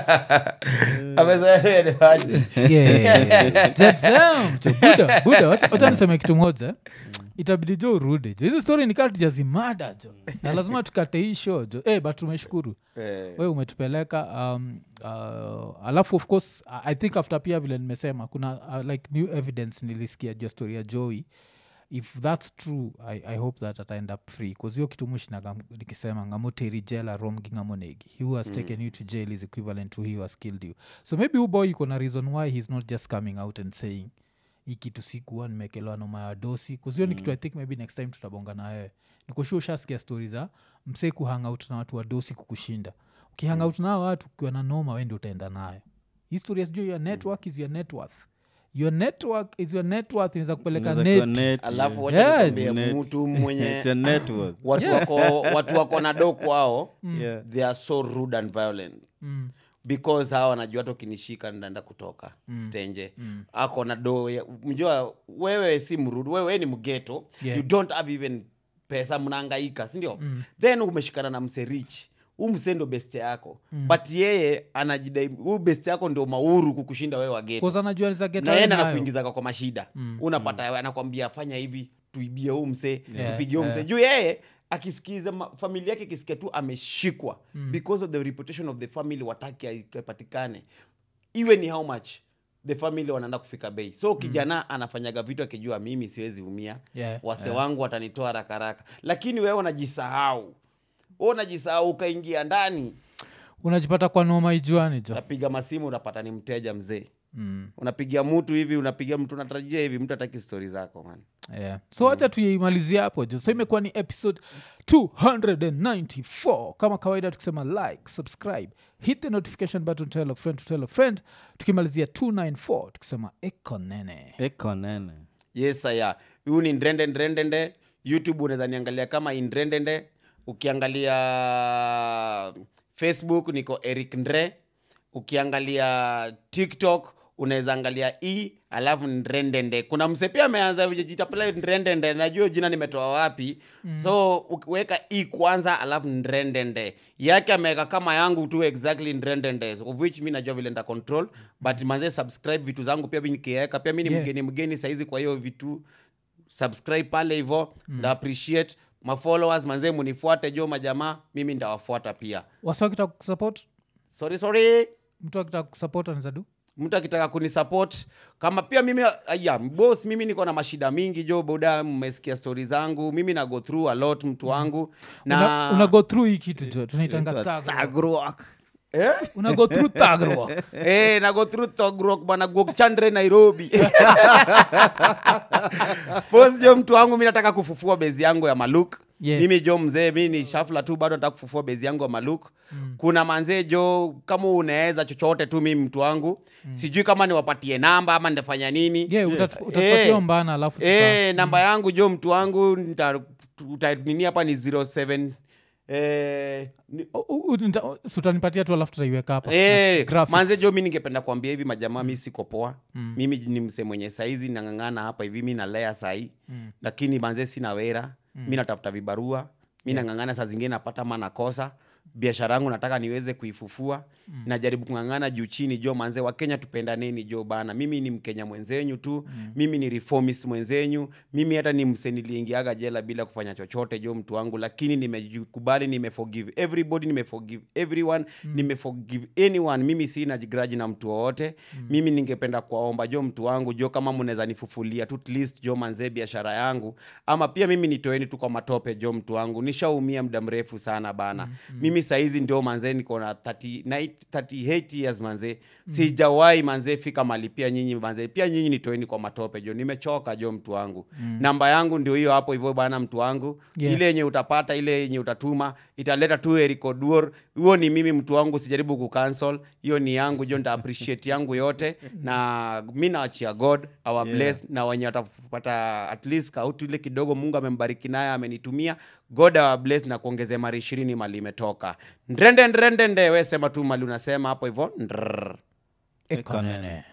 S3: amezoea ile maji.
S1: Yeah, yeah, yeah. Damn, damn, jo, buda, buda, wacha- wacha niseme kitu moja itabidi jo urudi jo hizi story nikaa tujazimada jo na lazima tukate hii show jo hey, but tumeshukuru
S3: Eh,
S1: we umetupeleka um, uh, alafu of course I- i think after pia vile nimesema kuna uh, like new evidence nilisikia juu ya story ya joey if that's true i, I hope that ata end up free bcause hiyo kitu mushinaga nikisema ngamoteri jela romgi ngamonegi he who has taken you to jail is equivalent to he who has killed you so maybe hu boy iko na reason why he's not just coming out and saying hii kitu sikuwa nimekelewa noma ya dosi kuzio ni kitu i think maybe next time tutabonga na wewe nikushua ushasikia stori za msee kuhangout na watu wa dosi kukushinda ukihangout nao watu ukiwa na noma wendi utaenda nayo histori sijua your network is your net worth your network is your net worth inaweza kupeleka
S2: Inaweza kuwa
S1: net
S2: net,
S3: alafu
S2: yeah.
S3: wacha
S1: Yeah,
S3: nikwambie
S2: Net.
S3: mtu mwenye
S2: It's a net worth.
S3: watu
S1: Yes.
S3: wako watu wako na do kwao
S2: Yeah.
S3: they are so rude and violent
S1: mm.
S3: because hawa wanajua hata ukinishika ndaenda kutoka mm. stenje mm. ako na do ya- mjua wewe si mrudu wewe ni mgeto
S1: Yeah.
S3: you don't have even pesa mnaangaika sindio mm. then umeshikana na mserich huu msee ndo best yako mm. but yeye anajidai huu best yako ndio mauru kukushinda wewe wageto
S1: Cause anajua za get
S3: na
S1: away
S3: yeye
S1: nayo.
S3: anakuingizaga kwa mashida mm. unapata mm. anakwambia fanya hivi tuibie huu msee
S1: Yeah,
S3: tupigie huu
S1: yeah.
S3: msee juu yeye akisikiza ma- familia yake ikisikia tu ameshikwa mm. because of the reputation of the family wataki apatikane iwe ni how much the family wanaenda kufika bei so kijana mm. anafanyaga vitu akijua mimi siwezi umia
S1: Yeah,
S3: wase
S1: yeah.
S3: wangu watanitoa haraka haraka lakini wewe unajisahau wewe unajisahau ukaingia ndani
S1: unajipata kwa noma ijuani jo
S3: unapiga masimu unapata ni mteja mzee
S1: mm.
S3: unapigia mtu hivi unapigia mtu unatarajia hivi mtu ataki stori zako man
S1: yeah. so wacha tuimalizie hapo jo so imekuwa ni episode 294 kama kawaida tukisema like subscribe hit the notification button tell a friend to tell a friend tukimalizia 294 tukisema ekonene
S2: Eko nene.
S3: yes aya huyu ni ndrende ndrendende youtube unaweza niangalia kama indrendende ukiangalia facebook niko eric ndre ukiangalia tiktok unaweza angalia e alafu ndrendende kuna mse pia ameanza jita pale ndrendende najua jina nimetoa wapi mm. so ukiweka e kwanza alafu ndrendende yake ameweka kama yangu tu exactly ndrendende of which mi najua vile nda control but manze subscribe vitu zangu pia mi nikiweka pia mi ni
S1: Yeah.
S3: mgeni mgeni saizi kwa hiyo vitu subscribe pale hivo mm. nda appreciate mafollowers manze munifuate jo majamaa mimi ndawafuata pia
S1: wasi wakitaka kusupport
S3: sorry sorry
S1: mtu akitaka kusupport anaweza du
S3: mtu akitaka kunisupport kama pia mimi aya bos mimi niko na mashida mingi jo boda mmesikia stori zangu mimi na go through a lot mtu wangu na
S1: una, una go through hii kitu jo tunaitanga
S2: Inaitwa
S1: thug
S2: thug rock.
S3: eh?
S1: una go through thug rock.
S3: Eh, na go through togrok bana gokchandre nairobi bos jo mtu wangu mi nataka kufufua bezi yangu ya maluk
S1: Yeah.
S3: mimi jo mzee mi ni shafla tu bado nataka kufufua bezi yangu ya maluk mm. kuna manzee jo kama unaweza chochote tu mimi mtu wangu mm. sijui kama niwapatie namba ama nitafanya nini
S1: yeah, utat- utatupatia mbana alafu tuta-
S3: Eh, namba yangu jo mtu wangu nita- uta- nini hapa ni 07 eh, ni-
S1: U- u- nita- si utanipatia tu alafu tutaiweka hapa
S3: Eh,
S1: Graphics.
S3: manze jo mi ningependa kuambia hivi majamaa mi siko poa mm. mimi ni mse mwenye saizi nang'ang'ana hapa hivi mi nalea sahii mm. lakini manze sina wera mm. mi natafuta vibarua mi yeah. nang'ang'ana saa zingine napata ma nakosa biashara yangu nataka niweze kuifufua mm. najaribu kung'ang'ana juu chini jo manze wakenya tupendaneni jo bana mimi ni mkenya mwenzenyu tu mm. mimi ni reformist mwenzenyu mimi hata ni mse niliingiaga jela bila kufanya chochote jo mtu wangu lakini nimekubali nimeforgive everybody nimeforgive everyone mm. nimeforgive anyone mimi sina grudge na mtu wowote mm. mimi ningependa kuwaomba jo mtu wangu jo kama mnaweza nifufulia tu at least jo manze biashara yangu ama pia mimi nitoeni tu kwa matope jo mtu wangu nishaumia muda mrefu sana bana mm. mimi saizi ndio manze niko na 30 night- 38 years manze mm. sijawahi manze fika mali pia nyinyi manze pia nyinyi nitoeni kwa matope jo nimechoka jo mtu wangu mm. namba yangu ndio hiyo hapo hivyo bana mtu wangu
S1: Yeah.
S3: ile yenye utapata ile yenye utatuma italeta tu erikoduor huo ni mimi mtu wangu sijaribu kucancel hiyo ni yangu jo nta appreciate yangu yote na mi naachia god our
S2: Yeah.
S3: bless na wenye watapata at least kautu ile kidogo mungu amembariki naye amenitumia god our bless na kuongeze mara ishirini mali imetoka ndrende ndrende nde we sema tu mali unasema hapo hivyo ndrrr.
S1: Ekanene.